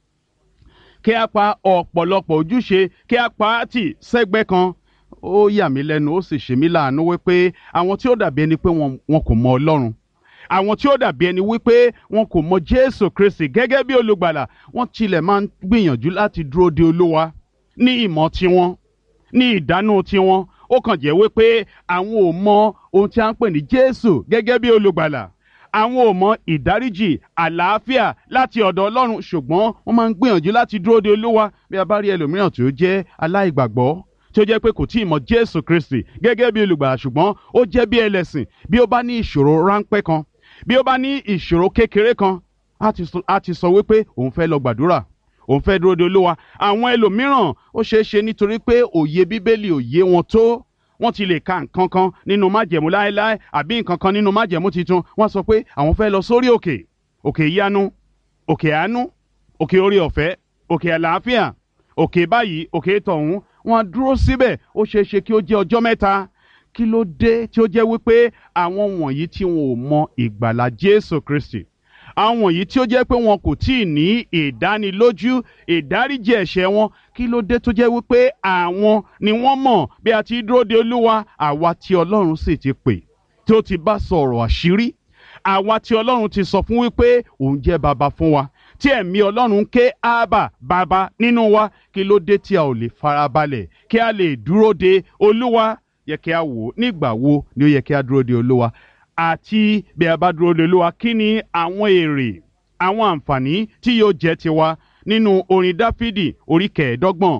kí a pa ọ̀pọ̀lọpọ̀ ojúṣe kí a pa á tì sẹ́gbẹ́ kan ó yà mí lẹ́nu ó sì ṣe mí láàánú wípé àwọn tí ó dàbí ẹni pé wọn wọn kò mọ ọlọ́run àwọn tí ó dàbí ẹni wípé wọn kò mọ jésù kristi gẹ́gẹ́ bí olùgbàlà wọ́n tilẹ̀ máa ń gbìyànjú láti dúró de olúwa ní ìmọ̀ tiwọn ní ìdánù tiwọn ó kàn jẹ́ wípé àwọn ò mọ ohun tí a ń pè ní jésù gẹ́gẹ́ bí olùgbàlà àwọn ò mọ ìdáríjì àlàáfíà láti ọ̀dọ̀ ọlọ́run ṣùgbọ́n wọ́n máa ń gbìyànjú láti dúró de olúwa bí a bá rí ẹlòmíràn tí ó jẹ́ aláìgbàgbọ́ tí ó jẹ́ pé kò tí ì mọ jésù kristi gẹ́gẹ́ bí olùgbàlà ṣùgbọ́n ó jẹ́ bí ẹlẹ́sìn bí ó bá ní ìṣòro ráńpẹ́ kan bí ó bá ní ìṣòro kékeré kan á ti sọ wípé òun fẹ́ lọ gbàdúrà òun fẹ́ dúró de olúwa àwọn ẹlòmíràn ó ṣeé ṣe nítorí pé òye bíbélì òye wọn tó wọ́n ti lè ka nǹkan kan nínú májẹ̀mú láéláé àbí nǹkan kan nínú májẹ̀mú titun wọ́n sọ pé àwọn fẹ́ lọ sórí òkè òkè ìyanu òkè àánú òkè orí ọ̀fẹ́ òkè àlàáfíà òkè báyìí òkè tọ̀hún wọ́n dúró síbẹ̀ ó ṣeé ṣe kí ó jẹ́ ọjọ́ mẹ́ta kí ló dé tí ó jẹ́ wípé àwọn wọ̀nyí tí wọn ò mọ ìgbàlà Jésù Kristi àwọn wọ̀nyí tí ó jẹ́ pé wọn kò tí ì ní ìdánilójú ìdáríjì ẹ̀ṣẹ̀ wọn kí ló dé tó jẹ́ wípé àwọn ni wọ́n mọ̀ bí a ti dúró de Olúwa àwa tí Ọlọ́run sì ti pè tí ó ti bá sọ̀rọ̀ àṣírí àwa tí Ọlọ́run ti sọ fún wípé òun jẹ́ baba fún wa tí ẹ̀mí Ọlọ́run ń ké ábà bàbá nínú wa kí ló dé tí a ò lè farabalẹ̀ kí a lè dúró de Olúwa yẹ kí a wò nígbà wo ni ó yẹ kí a dúró de Olúwa àti bí a bá dúró de Olúwa kí ni àwọn èrè àwọn àǹfààní tí yóò jẹ́ tiwa nínú orin Dáfídì orí kẹẹ̀ẹ́dọ́gbọ̀n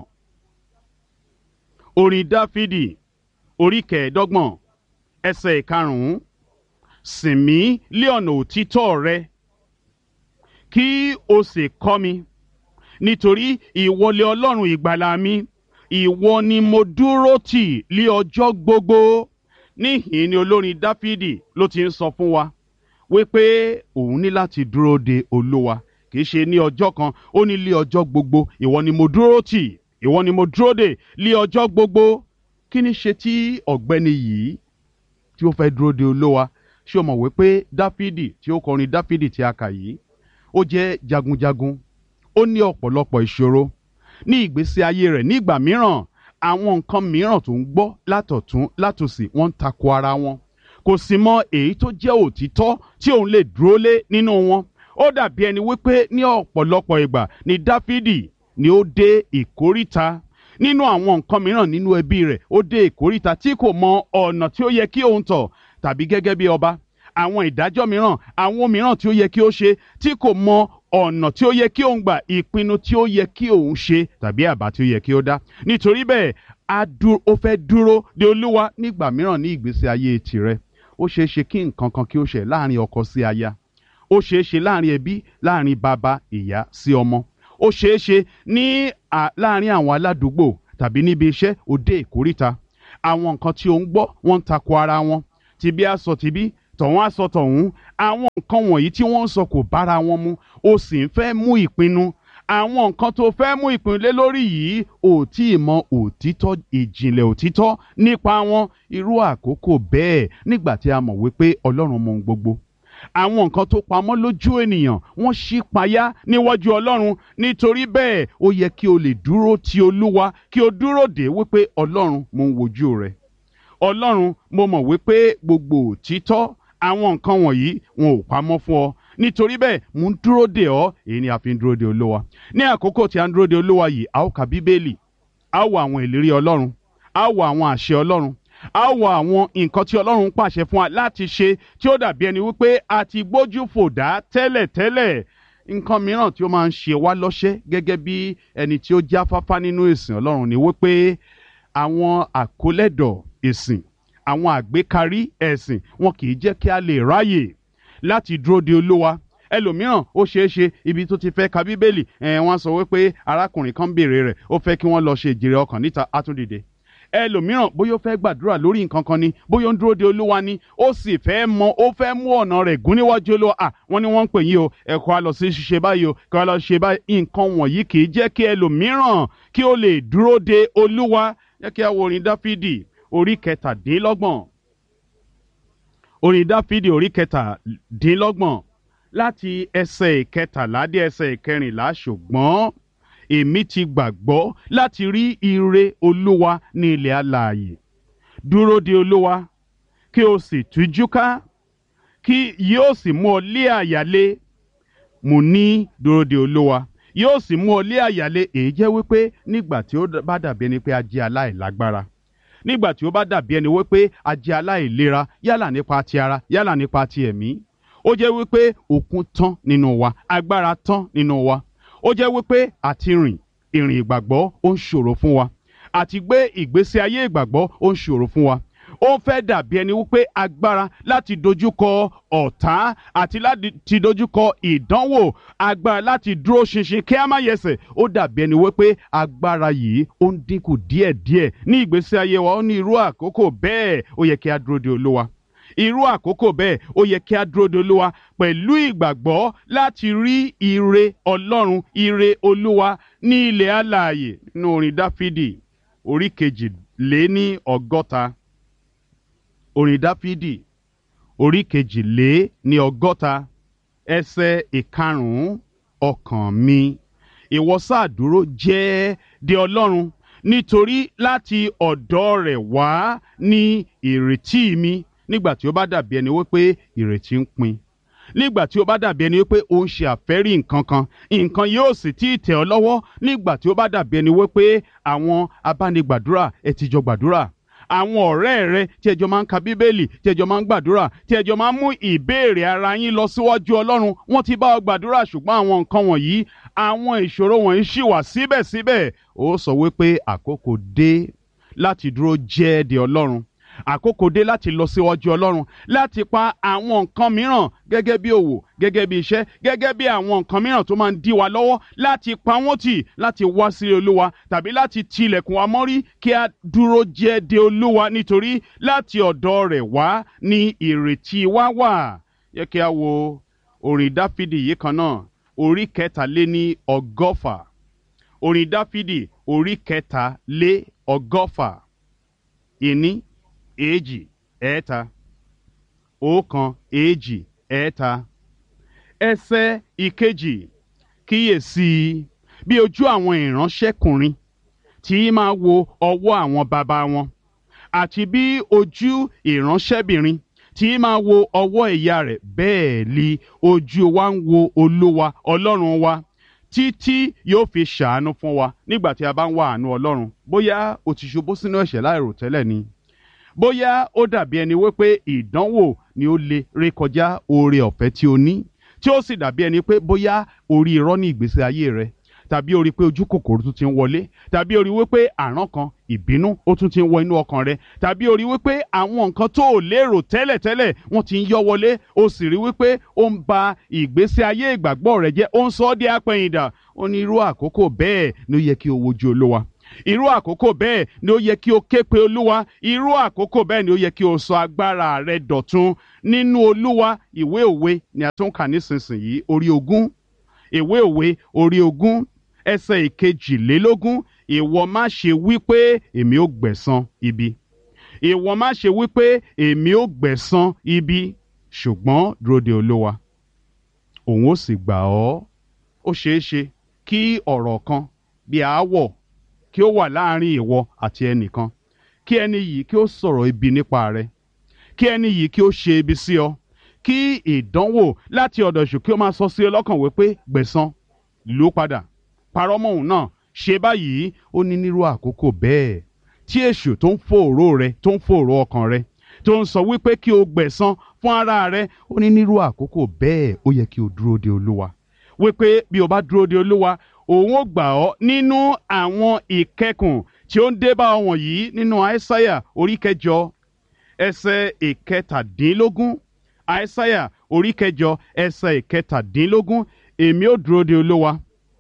orin Dáfídì orí kẹẹ̀ẹ́dọ́gbọ̀n ẹsẹ̀ ìkarùn-ún sìn mí lé ọ̀nà òtítọ́ rẹ kí o sì kọ́ mi nítorí ìwọlé Ọlọ́run ìgbàlà mi ìwọ ni mo dúró tì lé ọjọ́ gbogbo níhìn ni olórin dáfídì ló ti ń sọ fún wa wípé òun ní láti dúró de olúwa kìí ṣe ní ọjọ́ kan ó ní lé ọjọ́ gbogbo ìwọ ni mo dúró tì ìwọ ni mo dúró de lé ọjọ́ gbogbo kí ni ṣe tí ọ̀gbẹ́ni yìí tí ó fẹ́ dúró de olúwa ṣé o mọ̀ wípé dáfídì tí ó kọrin dáfídì tí a kà yìí ó jẹ́ jagunjagun ó ní ọ̀pọ̀lọpọ̀ ìṣòro ní ìgbésí ayé rẹ̀ nígbà mìíràn àwọn nǹkan mìíràn tó ń gbọ́ látọ̀tún látòsì wọ́n ń tako ara wọn kò sì mọ èyí tó jẹ́ òtítọ́ tí òun lè dúró lé nínú wọn ó dàbí ẹni wípé ní ọ̀pọ̀lọpọ̀ ìgbà ni dáfídì ni ó dé ìkóríta nínú àwọn nǹkan mìíràn nínú ẹbí rẹ̀ ó dé ìkóríta tí kò mọ ọ̀nà tí ó yẹ kí òun tọ̀ tàbí gẹ́gẹ́ bí ọba àwọn ìdájọ́ mìíràn àwọn mìíràn tí ó yẹ kí ó ṣe tí kò mọ ọ̀nà tí ó yẹ kí òun gbà ìpinnu tí ó yẹ kí òun ṣe tàbí àbá tí ó yẹ kí ó dá nítorí bẹ́ẹ̀ ó fẹ́ dúró de olúwa nígbà mìíràn ní ìgbésí ayé tirẹ̀ ó ṣeé ṣe kí nǹkan kan kí ó ṣe láàrin ọkọ sí aya ó ṣeé ṣe láàrin ẹbí láàrin bàbá ìyá sí ọmọ ó ṣeé ṣe ní láàárín àwọn aládùúgbò tàbí níbi iṣẹ́ òde ìkórìta àwọn nǹkan tí ó ń gbọ́ wọ́n ń takò ara wọn tìbí aṣọ tìbí tọ̀hún aṣọ tọ̀hún àwọn nǹkan wọ̀nyí tí wọ́n ń sọ kò bára wọn mu ó sì ń fẹ́ mú ìpinnu àwọn nǹkan tó fẹ́ mú ìpinnu lé lórí yìí ò tí ì mọ òtítọ́ ìjìnlẹ̀ òtítọ́ nípa wọn irú àkókò bẹ́ẹ̀ nígbà tí a mọ̀ wípé ọlọ́run mọ ohun gbogbo àwọn nǹkan tó pamọ́ lójú ènìyàn wọ́n ṣí payá níwájú ọlọ́run nítorí bẹ́ẹ̀ ó yẹ kí o lè dúró ti olúwa kí o dúró dè wípé ọlọ́run mo ń wojú rẹ ọlọ́run mo mọ̀ wípé gbogbo òtítọ́ àwọn nǹkan wọ̀nyí wọn ò pamọ́ fún ọ nítorí bẹ́ẹ̀ mò ń dúró dè ọ́ èyí ni a fi ń dúró dè olúwa ní àkókò tí a ń dúró dè olúwa yìí a ó ka bíbélì a ó wo àwọn ìlérí ọlọ́run a ó wo àwọn àṣẹ ọlọ́run a ó wo àwọn nǹkan tí ọlọ́run pàṣẹ fún wa láti ṣe tí ó dàbí ẹni wípé a ti gbójú fò dá tẹ́lẹ̀tẹ́lẹ̀ nǹkan mìíràn tí ó máa ń ṣe wá lọ́ṣẹ́ gẹ́gẹ́ bí ẹni tí ó jáfáfá nínú ìsìn ọlọ́run ni wípé àwọn àkólẹ́dọ̀ ìsìn àwọn àgbékarí ẹ̀sìn wọn kì í jẹ́ kí a lè ráyè láti dúró de olúwa ẹlòmíràn ó ṣeé ṣe ibi tó ti fẹ́ ka bíbélì ẹ̀ wọ́n sọ wípé arákùnrin kan béèrè rẹ̀ ó fẹ́ kí wọ́n lọ ṣe ìjèrè ọkàn níta átúndìde ẹlòmíràn bóyá ó fẹ́ gbàdúrà lórí nǹkan kan ni bóyá ó ń dúró de olúwa ni ó sì fẹ́ mọ ó fẹ́ mú ọ̀nà rẹ̀ gún níwájú olúwa à wọ́n ní wọ́n ń pè yín o ẹ̀kọ́ á lọ sí ṣiṣẹ́ báyìí o kí wọ́n lọ ṣe báyìí nǹkan wọ̀nyí kì í jẹ́ kí ẹlòmíràn kí ó lè dúró de olúwa jẹ́ kí a wo orin dáfídì orí kẹtàdínlọ́gbọ̀n orin dáfídì orí kẹtàdínlọ́gbọ̀n láti ẹsẹ̀ ìkẹtàlá dé ẹsẹ̀ ìkẹrìnlá ṣùgbọ́n èmi ti gbàgbọ́ láti rí ire olúwa ní ilẹ̀ alààyè dúró de olúwa kí o sì tújú ká kí yóò sì mú ọ lé àyálé mo ní dúró de olúwa yóò sì mú ọ lé àyálé èyí jẹ́ wípé nígbà tí ó bá dàbí ẹni pé a jẹ́ aláìlágbára nígbà tí ó bá dàbí ẹni wípé a jẹ́ aláìlera yálà nípa ti ara yálà nípa ti ẹ̀mí ó jẹ́ wípé òkun tán nínú wa agbára tán nínú wa ó jẹ́ wípé àti rìn ìrìn ìgbàgbọ́ ó ń ṣòro fún wa àti gbé ìgbésí ayé ìgbàgbọ́ ó ń ṣòro fún wa ó fẹ́ dàbí ẹni wípé agbára láti dojúkọ ọ̀tá àti láti dojúkọ ìdánwò agbára láti dúró ṣinṣin kí a má yẹsẹ̀ ó dàbí ẹni wípé agbára yìí ó ń dínkù díẹ̀díẹ̀ ní ìgbésí ayé wa ó ní irú àkókò bẹ́ẹ̀ ó yẹ kí a dúró de olúwa irú àkókò bẹ́ẹ̀ ó yẹ kí a dúró de olúwa pẹ̀lú ìgbàgbọ́ láti rí ire ọlọ́run ire olúwa ní ilẹ̀ alààyè nínú orin dáfídì orí kejì lé ní ọgọ́ta orin dáfídì orí kejì lé ní ọgọ́ta ẹsẹ̀ ìkarùn-ún ọkàn mi ìwọ sáà dúró jẹ́ de ọlọ́run nítorí láti ọ̀dọ̀ rẹ̀ wá ní ìrètí mi nígbà tí ó bá dàbí ẹni wípé ìrètí ń pin nígbà tí ó bá dàbí ẹni wípé ó ń ṣe àfẹ́rí nǹkan kan nǹkan yóò sì tí ì tẹ̀ ọ́ lọ́wọ́ nígbà tí ó bá dàbí ẹni wípé àwọn abánigbàdúrà ẹ ti jọ gbàdúrà àwọn ọ̀rẹ́ rẹ tí ẹjọ́ máa ń ka bíbélì tí ẹjọ́ máa ń gbàdúrà tí ẹjọ́ máa ń mú ìbéèrè ara yín lọ síwájú ọlọ́run wọ́n ti bá ọ gbàdúrà ṣùgbọ́n àwọn nǹkan wọ̀nyí àwọn ìṣòro wọ̀nyí ṣì wà síbẹ̀síbẹ̀ ó sọ wípé àkókò dé láti dúró jẹ́ de ọlọ́run àkókò dé láti lọ síwájú ọlọ́run láti pa àwọn nǹkan mìíràn gẹ́gẹ́ bí òwò gẹ́gẹ́ bí iṣẹ́ gẹ́gẹ́ bí àwọn nǹkan mìíràn tó máa ń dí wa lọ́wọ́ láti pa wọ́n tì láti wá sí olúwa tàbí láti tilẹ̀kùn wa mọ́rí kí a dúró jẹ́ de olúwa nítorí láti ọ̀dọ̀ rẹ̀ wá ní ìrètí wa wà yẹ kí a wo orin dáfídì yìí kan náà orí kẹtàléní ọgọ́fà orin dáfídì orí kẹtàlé ọgọ́fà ìní èjì ẹ̀ẹ́ta ọ̀kan èjì ẹ̀ẹ́ta ẹsẹ̀ ìkejì kíyèsí bí ojú àwọn ìránṣẹ́kùnrin tí máa wo ọwọ́ àwọn bàbá wọn àti bí ojú ìránṣẹ́bìnrin tí máa wo ọwọ́ ìyá rẹ̀ bẹ́ẹ̀ li ojú wa ń wo olúwa ọlọ́run wa títí yóò fi ṣàánú fún wa nígbà tí a bá ń wá àánú ọlọ́run bóyá o ti ṣubú sínú ẹ̀ṣẹ̀ láìròtẹ́lẹ̀ ni bóyá ó dàbí ẹni wípé ìdánwò ni ó lè rékọjá oore ọ̀fẹ́ tí o ní tí ó sì dàbí ẹni pé bóyá orí irọ́ ní ìgbésí ayé rẹ tàbí orí pé ojú kòkòrò tún ti ń wọlé tàbí orí wípé àrán kan ìbínú ó tún ti ń wọ inú ọkàn rẹ tàbí orí wípé àwọn nǹkan tó ò lérò tẹ́lẹ̀tẹ́lẹ̀ wọ́n ti ń yọ wọlé o sì rí wípé ó ń ba ìgbésí ayé ìgbàgbọ́ rẹ jẹ́ ó ń sọ ọ́ di apẹ̀yìndà ó ní irú àkókò bẹ́ẹ̀ ni ó yẹ kí o wojú olúwa irú àkókò bẹ́ẹ̀ ni ó yẹ kí o ké pe olúwa irú àkókò bẹ́ẹ̀ ni ó yẹ kí o sọ agbára rẹ dọ̀tun nínú olúwa ìwé òwe ni a tún kà nísinsìnyí orí ogún ìwé òwe orí ogún ẹsẹ̀ ìkejìlélógún ìwọ má ṣe wí pé èmi ò gbẹ̀san ibi ìwọ má ṣe wí pé èmi ò gbẹ̀san ibi ṣùgbọ́n dúró de olúwa òun ó sì gbà ọ́ ó ṣeé ṣe kí ọ̀rọ̀ kan bí aáwọ̀ kí ó wà láàrin ìwọ àti ẹnìkan kí ẹni yìí kí ó sọ̀rọ̀ ibi nípa rẹ kí ẹni yìí kí ó ṣe ibi sí ọ kí ìdánwò láti ọ̀dọ̀ èṣù kí ó máa sọ sí ọ lọ́kàn wípé gbẹ̀san lù ú padà parọ́ mọ́ òun náà ṣe báyìí ó ní nírú àkókò bẹ́ẹ̀ tí èṣù tó ń fòòró rẹ tó ń fòòró ọkàn rẹ tó ń sọ wípé kí o gbẹ̀san fún ara rẹ ó ní nírú àkókò bẹ́ẹ̀ ó yẹ kí o dúró de olúwa wípé bí o bá dúró de olúwa òun ó gbà ọ́ nínú àwọn ìkẹkùn tí ó ń dé bá ọ wọ̀nyí nínú àìsáyà orí kẹjọ ẹsẹ̀ ìkẹtàdínlógún àìsáyà orí kẹjọ ẹsẹ̀ ìkẹtàdínlógún èmi ó dúró de olúwa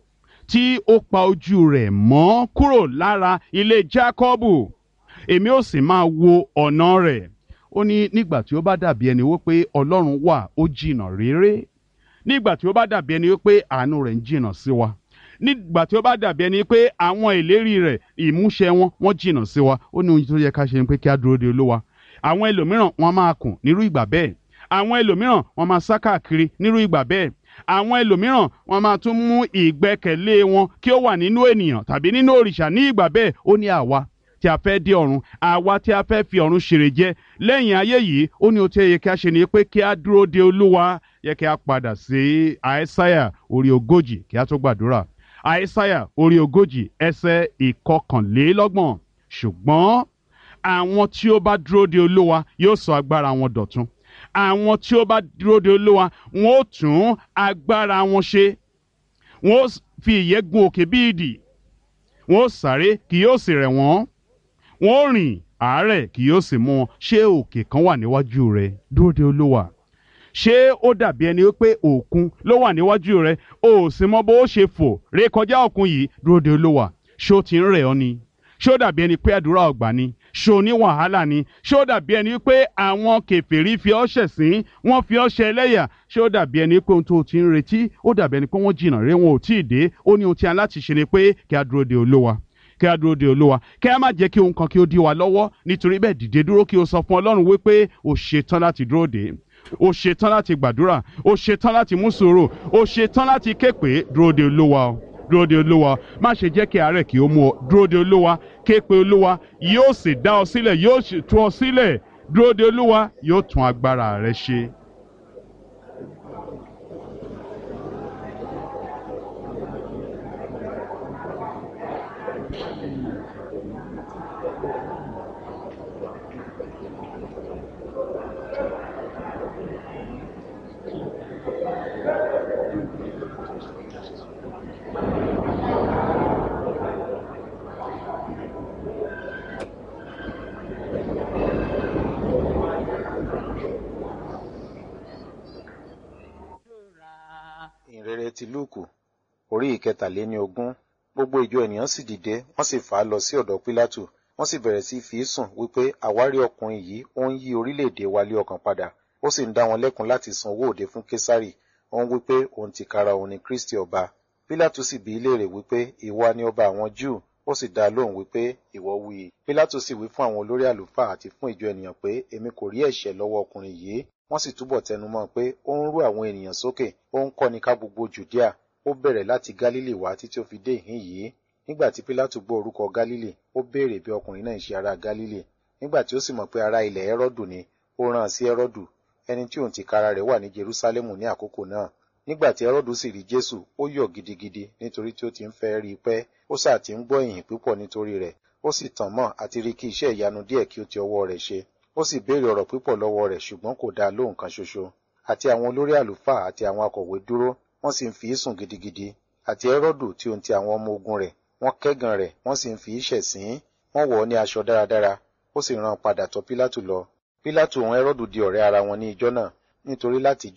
tí ó pa ojú rẹ̀ mọ́ kúrò lára ilé jákọ́bù èmi ó sì máa wo ọ̀nà rẹ̀ ó ní nígbà tí ó bá dàbí ẹni wípé ọlọ́run wà ó jìnnà réré nígbà tí ó bá dàbí ẹni wípé àánú rẹ̀ ń jìnnà sí wa nígbà tí ó bá dàbí ẹni pé àwọn ìlérí rẹ̀ ìmúṣẹ wọn wọ́n jìnnà sí wa ó ní ohun tó yẹ ká ṣe ni pé kí á dúró de olúwa àwọn ẹlòmíràn wọ́n máa kùn nírú ìgbà bẹ́ẹ̀ àwọn ẹlòmíràn wọ́n máa sá káàkiri nírú ìgbà bẹ́ẹ̀ àwọn ẹlòmíràn wọ́n máa tún mú ìgbẹ́kẹ̀lé wọn kí ó wà nínú ènìyàn tàbí nínú òrìṣà ní ìgbà bẹ́ẹ̀ ó ní àwa tí a fẹ́ dé ọ̀run àwa tí a fẹ́ fi ọ̀run ṣèrè jẹ lẹ́yìn ayé yìí ó ní ohun tí ó yẹ kí a ṣe ni pé kí a dúró de olúwa yẹ kí a padà sí àìsáyà orí ogójì kí a tó gbàdúrà àìsáyà orí ogójì ẹsẹ̀ ìkọkànlélọ́gbọ̀n ṣùgbọ́n àwọn tí ó bá dúró de olúwa yóò sọ agbára wọn dọ̀tun àwọn tí ó bá dúró de olúwa wọn ó tún agbára wọn ṣe wọn ó fi ìyẹ́ gun òkè bí idì wọn ó sáré kì yóò sì rẹ̀ wọ́n wọn ó rìn àárẹ̀ kì yóò sì mú wọn ṣé òkè kan wà níwájú rẹ dúró de olúwa ṣé ó dàbí ẹni wípé òkun ló wà níwájú rẹ o ò sì mọ bó o ṣe fò ré kọjá òkun yìí dúró de olúwa ṣé ó ti ń rẹ̀ ọ́ ni ṣé ó dàbí ẹni pé àdúrà ọgbà ni ṣé o ní wàhálà ni ṣé ó dàbí ẹni pé àwọn kèfèrí fi ọ́ ṣẹ̀sín wọ́n fi ọ́ ṣe ẹlẹ́yà ṣé ó dàbí ẹni pé ohun tó o ti ń retí ó dàbí ẹni pé wọ́n jìnnà ré wọn ò tí ì dé ó ní ohun tí a láti ṣe ni pé kí a dúró de olúwa kí a dúró de olúwa kí a má jẹ́ kí ohun kan kí ó dí wa lọ́wọ́ nítorí bẹ́ẹ̀ dìde dúró kí o sọ fún ọlọ́run wípé o ṣetán láti dúró de o ṣetán láti gbàdúrà o ṣetán láti mú sùúrù o ṣetán láti ké pé dúró de olúwa o dúró de olúwa má ṣe jẹ́ kí àárẹ̀ kí ó mú ọ dúró de olúwa ké pe olúwa yóò sì dá ọ sílẹ̀ yóò sì tú ọ sílẹ̀ dúró de olúwa yóò tún agbára rẹ ṣe. ìrere ti lúùkù orí ìkẹtàléní ogún gbogbo ìjọ ènìyàn sì dìde wọ́n sì fà á lọ sí ọ̀dọ̀ pílátù wọ́n sì bẹ̀rẹ̀ sí fi í sùn wípé àwárí ọkùnrin yìí ó ń yí orílẹ̀-èdè wa lé ọkàn padà ó sì ń dá wọn lẹ́kun láti san owó òde fún késárì ó ń wípé òun tìkára òun ni kristi ọba pílátù sì bi í léèrè wípé ìwọ ni ọba àwọn júù ó sì dá a lóhùn wípé ìwọ wí i pílátù sì wí fún àwọn olórí àlùfáà àti fún ìjọ ènìyàn pé èmi kò rí ẹ̀ṣẹ̀ lọ́wọ́ ọkùnrin yìí wọ́n sì túbọ̀ tẹnumọ́ pé ó ń rú àwọn ènìyàn sókè ó ń kọ́ni ká gbogbo jùdíà ó bẹ̀rẹ̀ láti gálílì wá títí ó fi dé ìhín yìí nígbà tí pílátù gbọ́ orúkọ gálílì ó béèrè bí ọkùnrin náà ń ṣe ará gálílì nígbà tí ó sì mọ̀ pé ará ilẹ̀ ẹ́rọ́dù ni ó rán an sí ẹ́rọ́dù ẹni tí òun tìkára rẹ̀ wà ní jerúsálẹ́mù ní àkókò náà nígbà tí ẹ́rọ́dù sì rí jésù ó yọ̀ gidigidi nítorí tí ó ti ń fẹ́ rí i pẹ́ ó sà ti ń gbọ́ ìyìn púpọ̀ nítorí rẹ̀ ó sì tàn mọ́ àti rí kí iṣẹ́ ìyanu díẹ̀ kí ó ti ọwọ́ rẹ̀ ṣe ó sì béèrè ọ̀rọ̀ púpọ̀ lọ́wọ́ rẹ̀ ṣùgbọ́n kò dá lóhùn kan ṣoṣo àti àwọn olórí àlùfáà àti àwọn akọ̀wé dúró wọ́n sì ń fi í sùn gidigidi àti ẹ́rọ́dù tí ohun ti àwọn ọmọ ogun rẹ̀ wọ́n kẹ́gàn rẹ̀ wọ́n sì ń fi í ṣẹ̀sín wọ́n wọ̀ ọ́ ní aṣọ dáradára ó sì rán padà tọ̀ pílátù lọ pílátù òun ẹ́rọ́dù di ọ̀rẹ́ ara wọn ní ijọ́ náà nítorí látijọ́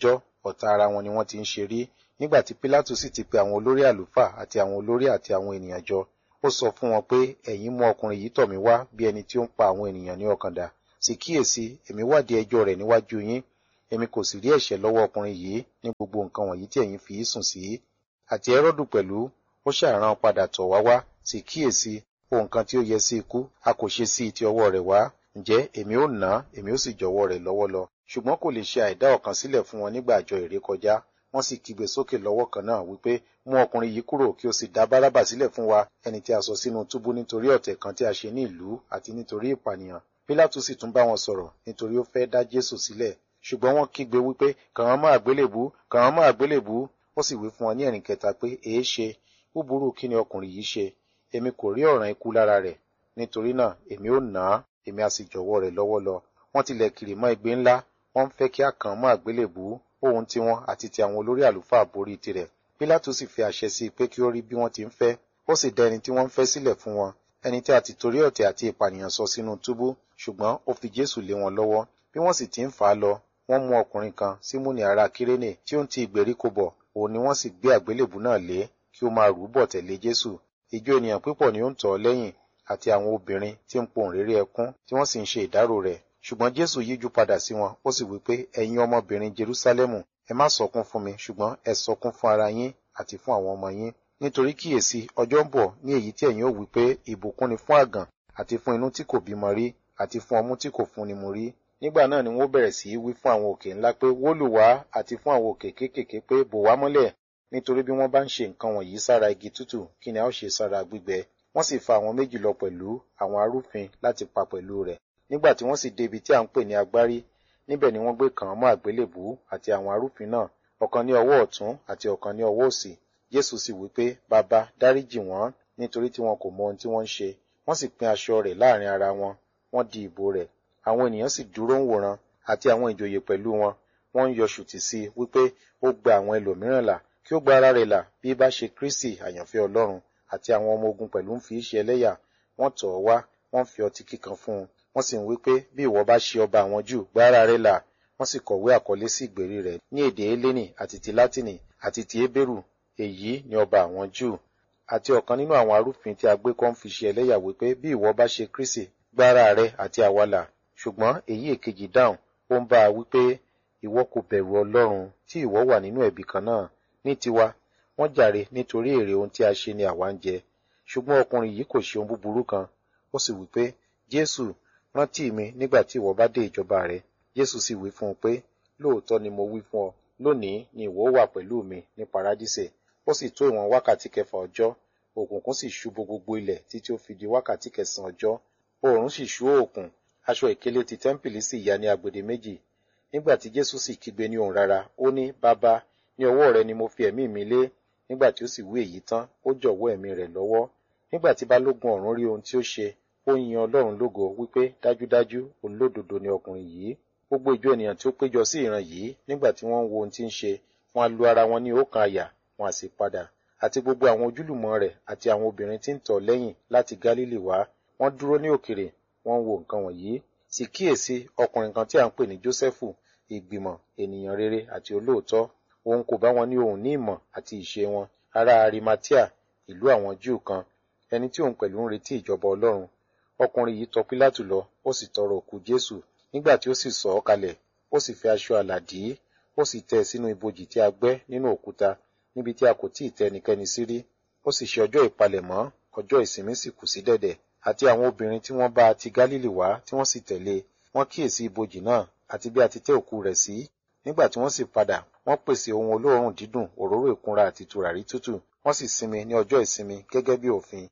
ọ̀tá ara wọn ni wọ́n ti ń ṣe rí nígbà tí Pílátù sì ti pe àwọn olórí àlùfáà àti àwọn olórí àti àwọn ènìyàn jọ ó sọ fún wọn pé ẹ̀yin mú ọkùnrin yìí tọ̀ mí wá bí ẹni tí ó ń pa àwọn ènìyàn ní ọkàn dà sì kíyèsí èmi wádìí ẹjọ́ rẹ̀ níwájú yín èmi kò sì rí ẹ̀ṣẹ̀ lọ́wọ́ ọkùnrin yìí ní gbogbo nǹkan wọ̀nyí tí ẹ̀yin fi í sùn sí àti Hẹ́rọ́dù pẹ̀lú ó ṣàrán padà tọ̀ wá wá sì kíyèsí ohun kan tí ó yẹ sí ikú a kò ṣe sí ti ọwọ́ rẹ̀ wá ǹjẹ́ èmi ó nà á èmi ó sì jọ̀wọ́ rẹ̀ lọ́wọ́ lọ ṣùgbọ́n kò lè ṣe àìdá ọ̀kan sílẹ̀ fún wọn nígbà àjọ ìrékọjá wọ́n sì kígbe sókè lọ́wọ́ kan náà wípé mú ọkùnrin yìí kúrò kí o sì dá bárábà sílẹ̀ fún wa ẹni tí a sọ sínú túbú nítorí ọ̀tẹ̀ kan tí a ṣe ní ìlú àti nítorí ìpànìyàn pílátù sì tún bá wọn sọ̀rọ̀ nítorí ó fẹ́ dá jésù sílẹ̀ ṣùgbọ́n wọ́n kígbe wípé kàn án mọ́ àgbélébú kàn án mọ́ àgbélébú ó sì wí fún wọn ní ẹ̀rìn kẹta pé èé ṣe búburú kí ni ọkùnrin yìí ṣe èmi kò rí ọ̀ràn ikú lára rẹ̀ nítorí náà èmi ó nà á èmi á sì jọ̀wọ́ rẹ̀ lọ́wọ́ lọ wọ́n tilẹ̀ kiri mọ́ igbe ńlá wọ́n ń fẹ́ kí a kàn án mọ́ àgbélébú ohun tiwọn àti ti àwọn olórí àlùfáà borí tirẹ̀ pílátù sì fi àṣẹ sí i pé kí ó rí bí wọ́n ti ń fẹ́ ó sì dá ẹni tí wọ́n ń fẹ́ sílẹ̀ fún wọn ẹni tí a ti torí ọ̀tẹ̀ àti ìpànìyàn sọ sínú túbú ṣùgbọ́n ó fi jésù lé wọn lọ́wọ́ bí wọ́n sì ti ń fà á lọ wọ́n mú ọkùnrin kan símúnì ará kírénè tí ó ń ti ìgbèríko bọ̀ òun ni wọ́n sì gbé àgbélébù náà lé kí ó máa rù ú bọ̀ tẹ̀lé jésù ìjọ ènìyàn púpọ̀ ni ó ń tọ̀ ọ́ lẹ́yìn àti àwọn obìnrin tí ń pohùn réré ẹkún tí wọ́n sì ń ṣe ìdárò rẹ̀ ṣùgbọ́n jésù yíjú padà sí wọn ó sì wí pé ẹ̀yin ọmọbìnrin jerúsálẹ́mù ẹ má sọkún fún mi ṣùgbọ́n ẹ sọkún fún ara yín àti fún àwọn ọmọ yín nítorí kíyèsí ọjọ́ ń bọ̀ ní èyí tí ẹ̀yin ó wí pé ìbùkún ni fún àgàn àti fún inú tí kò bímọ rí àti fún ọmú tí kò fúnni mu rí nígbà náà ni wọ́n bẹ̀rẹ̀ sí í wí fún àwọn òkè ńlá pé wólù wá àti fún àwọn òkè kéékèèké pé bò wá mọ́lẹ̀ nítorí bí wọ́n bá ń ṣe nǹkan wọ̀nyí sára igi tútù kí ni a ó ṣe sára gbígbẹ wọ́n sì fa àwọn méjì lọ pẹ̀lú àwọn arúfin láti pa pẹ̀lú rẹ̀ nígbà tí wọ́n sì débi tí à ń pè ní agbárí níbẹ̀ ni wọ́n gbé kàn án mọ́ àgbélébù àti àwọn arúfin náà ọ̀kan ní ọwọ́ ọ̀tún àti ọ̀kan ní ọwọ́ òsì jésù sì wí pé bàbá dáríjì wọ́n nítorí tí wọn kò mọ ohun tí wọ́n ń ṣe wọ́n sì pín aṣọ rẹ̀ láàrin ara wọn wọ́n di ìbò rẹ̀ àwọn ènìyàn sì dúró ń wòran àti àwọn ìjòyè pẹ̀lú wọn wọ́n ń yọ ṣùtì sí i wípé ó gba àwọn ẹlòmíràn là kí ó gba ara rẹ̀ là bí bá ṣe kristi àyànfẹ́ ọlọ́run àti àwọn ọmọ ogun pẹ̀lú ń fi í ṣe ẹlẹ́yà wọ́n tọ̀ ọ́ wá wọ́n fi ọtí kíkan fún un wọ́n sì ń wí pé bí ìwọ bá ṣe ọba àwọn jù gba ara rẹ̀ là wọ́n sì kọ̀wé àkọlé sí ìgbèrí rẹ̀ ní èdè hélénì àti ti látìnì àti ti hébérù èyí ni ọba àwọn jù àti ọ̀kan nínú àwọn arúfin tí a gbé kọ́ ń fi ṣe ẹlẹ́yà wípé bí ìwọ bá ṣe kristi gba ara rẹ̀ àti àwa là ṣùgbọ́n èyí èkejì dáhùn ó ń bá a wípé ìwọ kò bẹ̀rù ọlọ́run tí ìwọ wà nínú ẹ̀bi kan náà ní tiwa wọ́n jàre nítorí èrè ohun tí a ṣe ni àwa ń jẹ ṣùgbọ́n ọkùnrin yìí kò ṣe ohun búburú kan ó sì wí pé jésù rántí mi nígbà tí ìwọ bá dé ìjọba rẹ jésù sì wí fún un pé lóòótọ́ ni mo wí fún ọ lónìí ni ìwọ wà pẹ̀lú mi ní paradísè ó sì tó ìwọ̀n wákàtí kẹfà ọjọ́ òkùnkùn sì ṣú bo gbogbo ilẹ̀ títí ó fi di wákàtí kẹsàn-án ọjọ́ oòrùn sì ṣú òkun aṣọ ìkélé ti tẹ́ḿpìlì sì ya ní agbede méjì nígbà tí jésù sì kígbe ní ohùn rara ó ní bàbá ní ọwọ́ rẹ ni mo fi ẹ̀mí mi lé nígbà tí ó sì wí èyí tán ó jọ̀wọ́ ẹ̀mí rẹ̀ lọ́wọ́ nígbà tí balógun ọ̀rún rí ohun tí ó ṣe ó yin ọlọ́run lógo wípé dájúdájú olódodo ni ọkùnrin yìí gbogbo ìjọ ènìyàn tí ó péjọ sí ìran yìí nígbà tí wọ́n ń wo ohun tí ń ṣe wọ́n á lu ara wọn ní ọ̀kan àyà wọ́n á sì padà àti gbogbo àwọn ojúlùmọ̀ rẹ̀ àti àwọn obìnrin tí ń tọ̀ lẹ́yìn láti gálílì wá wọ́n dúró ní òkèrè wọ́n ń wo nǹkan wọ̀nyí sì kíyèsí ọkùnrin kan tí à ń pè ní jósẹ́fù ìgbìmọ̀ ènìyàn rere àti olóòótọ́ òun kò bá wọn ní ohun ní ìmọ̀ àti ìṣe wọn ará arimatia ìlú àwọn júù kan ẹni tí òun pẹ̀lú ń retí ìjọba ọlọ́run ọkùnrin yìí tọ pílátù lọ ó sì tọrọ òkú jésù nígbà tí ó sì sọ ọ́ kalẹ̀ ó sì fi aṣọ àlà dì í ó sì tẹ́ ẹ sínú ibojì tí a gbẹ́ nínú òkúta níbi tí a kò tíì tẹ́ ẹnikẹ́ni sí rí ó sì ṣe ọjọ́ ìpalẹ̀mọ́ ọjọ́ ìsinmi sì kù sí dẹ̀dẹ̀ àti àwọn obìnrin tí wọ́n bá ti gálílì wá tí wọ́n sì tẹ̀lé wọ́n kíyèsí ibojì náà àti bí a ti tẹ́ òkú rẹ̀ sí nígbà tí wọ́n sì padà wọ́n pèsè ohun olóòórùn dídùn òróró ìkunra àti tùràrí tútù wọ́n sì sinmi ní ọjọ́ ìsinmi gẹ́gẹ́ bí òfin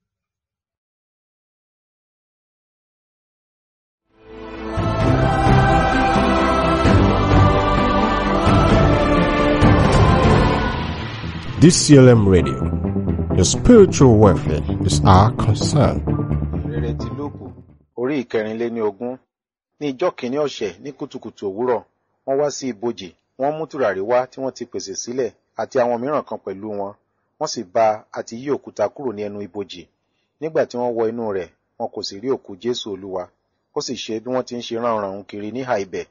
DCLM Radio. Your spiritual welfare is our concern. rere ti lóòkù orí ìkẹrìnléní ogún ní ìjọ kìíní ọ̀sẹ̀ ní kùtùkùtù òwúrọ̀ wọ́n wá sí ibojì wọ́n mú tùràrí wá tí wọ́n ti pèsè sílẹ̀ àti àwọn mìíràn kan pẹ̀lú wọn wọ́n sì bá àti yí òkúta kúrò ní ẹnu ibojì nígbà tí wọ́n wọ inú rẹ̀ wọn kò sì rí òkú jésù olúwa ó sì ṣe bí wọ́n ti ń ṣe ránranrun kiri níhà ibẹ̀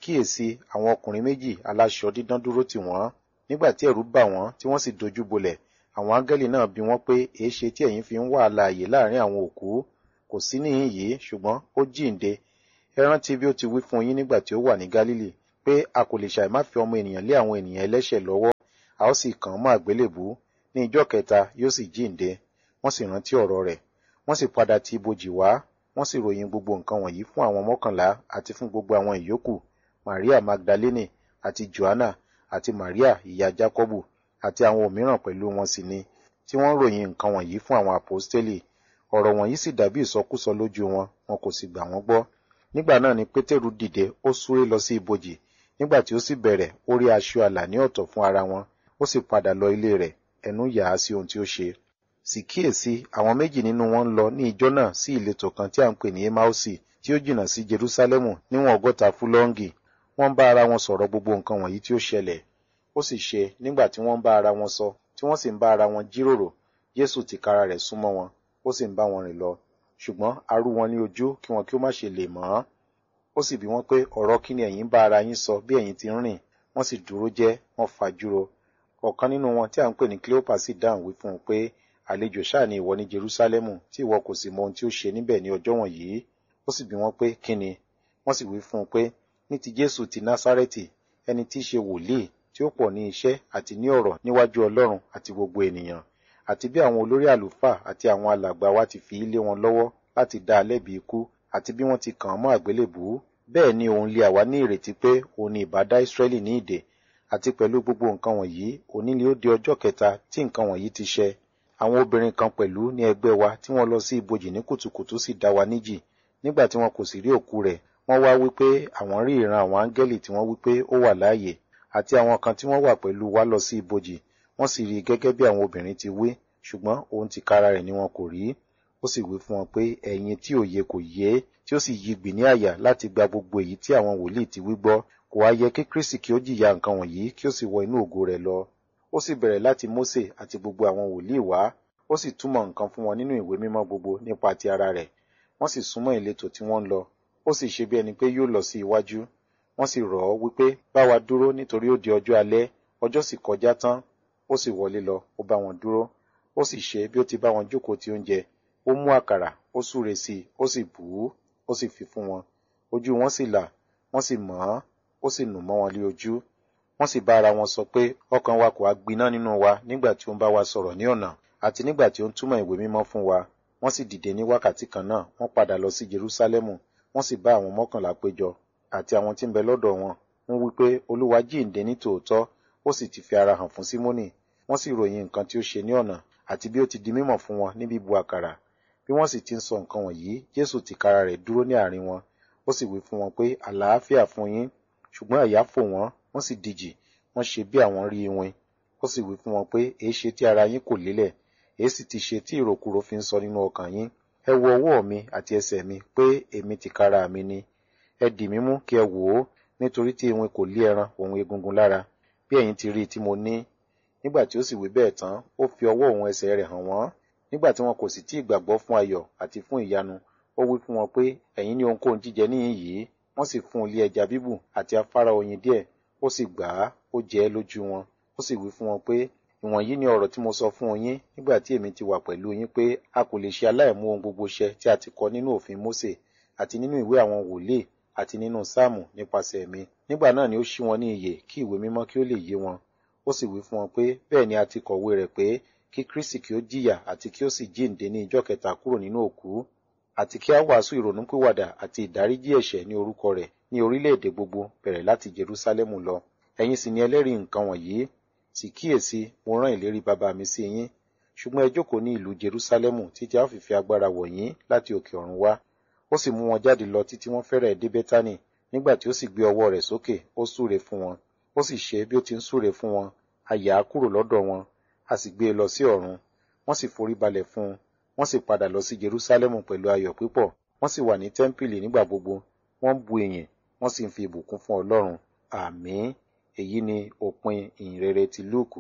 kíyèsí àwọn ọkùnrin méjì aláṣọ dídán dúró tì wọ́n nígbà tí ẹ̀rù bà wọ́n tí wọ́n sì dojú bolẹ̀ àwọn áńgẹ́lì náà bi wọ́n pé èéṣe tí ẹ̀yin fi ń wá alààyè láàrin àwọn òkú kò sí níhìn yìí ṣùgbọ́n ó jíǹde ẹ rántí bí ó ti wí fún yín nígbà tí ó wà ní gálílì pé a kò lè ṣàì má fi ọmọ ènìyàn lé àwọn ènìyàn ẹlẹ́ṣẹ̀ lọ́wọ́ a ó sì kàn án mọ́ àgbélébú ní ijọ́ kẹta yóò sì jíǹde wọ́n sì rántí ọ̀rọ̀ rẹ̀ wọ́n sì padà ti ibojì wá wọ́n sì ròyìn gbogbo nǹkan wọ̀nyí fún àwọn mọ́kànlá àti fún gbogbo àwọn ìyókù maria magdalene àti joanna àti maria ìyá jacobu àti àwọn òmíràn pẹ̀lú wọn sì ni tí wọ́n ròyìn nǹkan wọ̀nyí fún àwọn àpọ́stélì ọ̀rọ̀ wọ̀nyí sì dàbí ìsọkúsọ lójú wọn wọn kò sì gbà wọ́n gbọ́ nígbà náà ni pétérù dìde ó súré lọ sí ibojì nígbà tí ó sì bẹ̀rẹ̀ ó rí aṣọ àlà ní ọ̀tọ̀ fún ara wọn ó sì padà lọ ilé rẹ̀ ẹnu yà á sí ohun tí ó ṣe sì kíyèsí àwọn méjì nínú wọn ń lọ ní ijọ́ náà sí ìletò kan tí à ń pè ní emausi tí ó jìnnà sí jerusalemu níwọ̀n ọgọ́ta fúlọ́ǹgì wọ́n ń bá ara wọn sọ̀rọ̀ gbogbo nǹkan wọ̀nyí tí ó ṣẹlẹ̀ ó sì ṣe nígbà tí wọ́n ń bá ara wọn sọ tí wọ́n sì ń bá ara wọn jíròrò jésù tìkára rẹ̀ súnmọ́ wọn ó sì ń bá wọn rìn lọ ṣùgbọ́n a rú wọn ní ojú kí wọn kí ó má ṣe lè mọ̀ ọ́n ó sì bi wọ́n pé ọ̀rọ̀ kí ni ẹ̀yin bá ara yín sọ bí ẹ̀yin ti ń rìn wọ́n sì dúró jẹ́ wọ́n fajúro ọ̀kan nínú wọn tí à ń pè ní cleopa sì dáhùn wí fún un pé àlejò ṣáà ni ìwọ ní jerusalemu tí ìwọ kò sì mọ ohun tí ó ṣe níbẹ̀ ní ọjọ́ wọ̀nyí ó sì bi wọ́n pé kí ni wọ́n sì wí fún un pé ní ti jésù ti násárẹ́tì ẹni tí í ṣe wòlíì tí ó pọ̀ ní iṣẹ́ àti ní ọ̀rọ̀ níwájú ọlọ́run àti gbogbo ènìyàn àti bí àwọn olórí àlùfáà àti àwọn alàgbà wa ti fi í lé wọn lọ́wọ́ láti dá a lẹ́bi ikú àti bí wọ́n ti kàn án mọ́ àgbélébùú bẹ́ẹ̀ ni òun lé àwa ní ìrètí pé òun ni ìbá dá ìsírẹ́lì ní ìdè àti pẹ̀lú gbogbo nǹkan wọ̀nyí òní ni ó di ọjọ́ kẹta tí nǹkan wọ̀nyí ti ṣẹ àwọn obìnrin kan pẹ̀lú ní ẹgbẹ́ wa tí wọ́n lọ sí ibojì ní kùtùkùtù sì dá wa níjì nígbà tí wọn kò sì rí òkú rẹ̀ wọ́n wá wípé àwọn rí ìran àwọn áńgẹ́lì tí wọ́n wípé ó wà láàyè àti àwọn kan tí wọ́n wà pẹ̀lú wa lọ sí ibojì wọ́n sì rí i gẹ́gẹ́ bí àwọn obìnrin ti wí ṣùgbọ́n òun ti kára rẹ̀ ni wọn kò rí ó sì wí fún wọn pé ẹ̀yin tí òye kò yé tí ó sì yí gbì ní àyà láti gba gbogbo èyí tí àwọn wòlíì ti wí gbọ́ kò wá yẹ kí kristi kí ó jìyà nǹkan wọ̀nyí kí ó sì wọ inú ògo rẹ̀ lọ ó sì bẹ̀rẹ̀ láti mósè àti gbogbo àwọn wòlíì wá ó sì túmọ̀ nǹkan fún wọn nínú ìwé mímọ́ gbogbo nípa ti ara rẹ̀ wọ́n sì súnmọ́ ìletò tí wọ́n ń lọ ó sì ṣe bí ẹni pé yóò lọ sí iwájú wọ́n sì rọ̀ ọ́ wípé bá wa dúró nítorí ó di ọjọ́ alẹ́ ọjọ́ sì kọjá tán ó sì wọlé lọ ó bá wọn dúró ó sì ṣe bí ó ti bá wọn jókòó ti oúnjẹ ó mú àkàrà ó súre sí i ó sì bù ú ó sì fi fún wọn ojú wọn sì là wọ́n sì mọ̀ ọ́n ó sì nù mọ́ wọn lé ojú wọ́n sì bá ara wọn sọ pé ọkàn wa kò á gbiná nínú wa nígbà tí ó ń bá wa sọ̀rọ̀ ní ọ̀nà àti nígbà tí ó ń túmọ̀ ìwé mímọ́ fún wa wọ́n sì dìde ní wákàtí kan náà wọ́n padà lọ sí Jerúsálẹ́mù wọ́n sì bá àwọn mọ́kànlá péjọ àti àwọn tí ń bẹ lọ́dọ̀ wọn wọ́n wí pé olúwa jíǹde ní tòótọ́ ó sì ti fi ara hàn fún símónì wọ́n sì ròyìn nǹkan tí ó ṣe ní ọ̀nà àti bí ó ti di mímọ̀ fún wọn ní bíbu àkàrà bí wọ́n sì ti ń sọ nǹkan wọ̀nyí jésù tìkára rẹ̀ dúró ní àárín wọn ó sì wí fún wọn pé àlàáfíà fún yín ṣùgbọ́n àyà fò wọ́n wọ́n sì dijì wọ́n ṣe bí àwọn rí iwin ó sì wí fún wọn pé èé ṣe tí ara yín kò lélẹ̀ èé sì ti ṣe tí ìròkúrò fi ń sọ nínú ọkàn yín ẹ wo ọwọ́ mi àti ẹsẹ̀ mi pé èmi tìkára mi ni ẹ dì mí mú kí ẹ wò ó nítorí tí iwin kò lé ẹran òun egungun lára bí ẹ̀yin ti rí i tí mo ní nígbà tí ó sì wí bẹ́ẹ̀ tán ó fi ọwọ́ òun ẹsẹ̀ rẹ̀ hàn wọ́n nígbà tí wọn kò sì tí ì gbàgbọ́ fún ayọ̀ àti fún ìyanu ó wí fún wọn pé ẹ̀yin ní ohunkóhun jíjẹ níhìn yìí wọ́n sì fún un lé ẹja bíbù àti afárá oyin díẹ̀ ó sì gbà á ó jẹ ẹ́ lójú wọn ó sì wí fún wọn pé ìwọ̀nyí ni ọ̀rọ̀ tí mo sọ fún yín nígbà tí èmi ti wà pẹ̀lú yín pé a kò lè ṣe aláìmú ohun gbogbo ṣẹ tí a ti kọ nínú òfin Mósè àti nínú ìwé àwọn wòlíì àti nínú sáàmù nípasẹ̀ mi nígbà náà ni ó ṣí wọn ní iyè kí ìwé mímọ́ kí ó lè yé wọn ó sì wí fún wọn pé bẹ́ẹ̀ ni a ti kọ̀wé rẹ̀ pé kí Kristi kí ó jìyà àti kí ó sì jíǹde ní ijọ́ kẹta kúrò nínú òkú àti kí a wàásù ìrònúpìwàdà àti ìdáríjì ẹ̀ṣẹ̀ ní orúkọ rẹ̀ ní orílẹ̀-èdè gbogbo bẹ̀rẹ̀ láti Jerúsálẹ́mù lọ ẹ̀yin sì ni ẹlẹ́rìí nǹkan wọ̀nyí sì kíyèsí mo rán ìlérí bàbá mi sí yín ṣùgbọ́n ẹ jókòó ní ìlú Jerúsálẹ́mù títí a ó fi fi agbára wọ̀ yín láti òkè ọ̀run wá ó sì mú wọn jáde lọ títí wọ́n fẹ́rẹ̀ dé Bẹ́tánì nígbà tí ó sì gbé ọwọ́ rẹ̀ sókè ó súre fún wọn ó sì ṣe bí ó ti ń súre fún wọn a yà á kúrò lọ́dọ̀ wọn a sì gbé e lọ sí ọ̀run wọ́n sì forí balẹ̀ fún un wọ́n sì padà lọ sí Jerúsálẹ́mù pẹ̀lú ayọ̀ pípọ̀ wọ́n sì wà ní tẹ́ḿpìlì nígbà gbogbo wọ́n ń bu ìyìn wọ́n sì ń fi ìbùkún fún Ọlọ́run àmín èyí ni òpin ìhìnrere ti Lúùkù.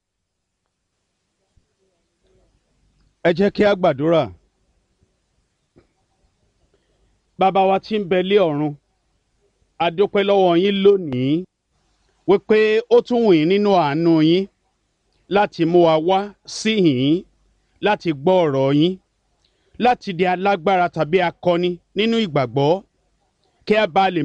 ẹ jẹ́ kí a gbàdúrà bàbá wa tí ń bẹ lé ọ̀run a dúpẹ́ lọ́wọ́ yín lónìí wípé ó tún wù yín nínú àánú yín láti mú wa wá síhìn láti gbọ́ ọ̀rọ̀ yín láti di alágbára tàbí akọni nínú ìgbàgbọ́ kí a bá lè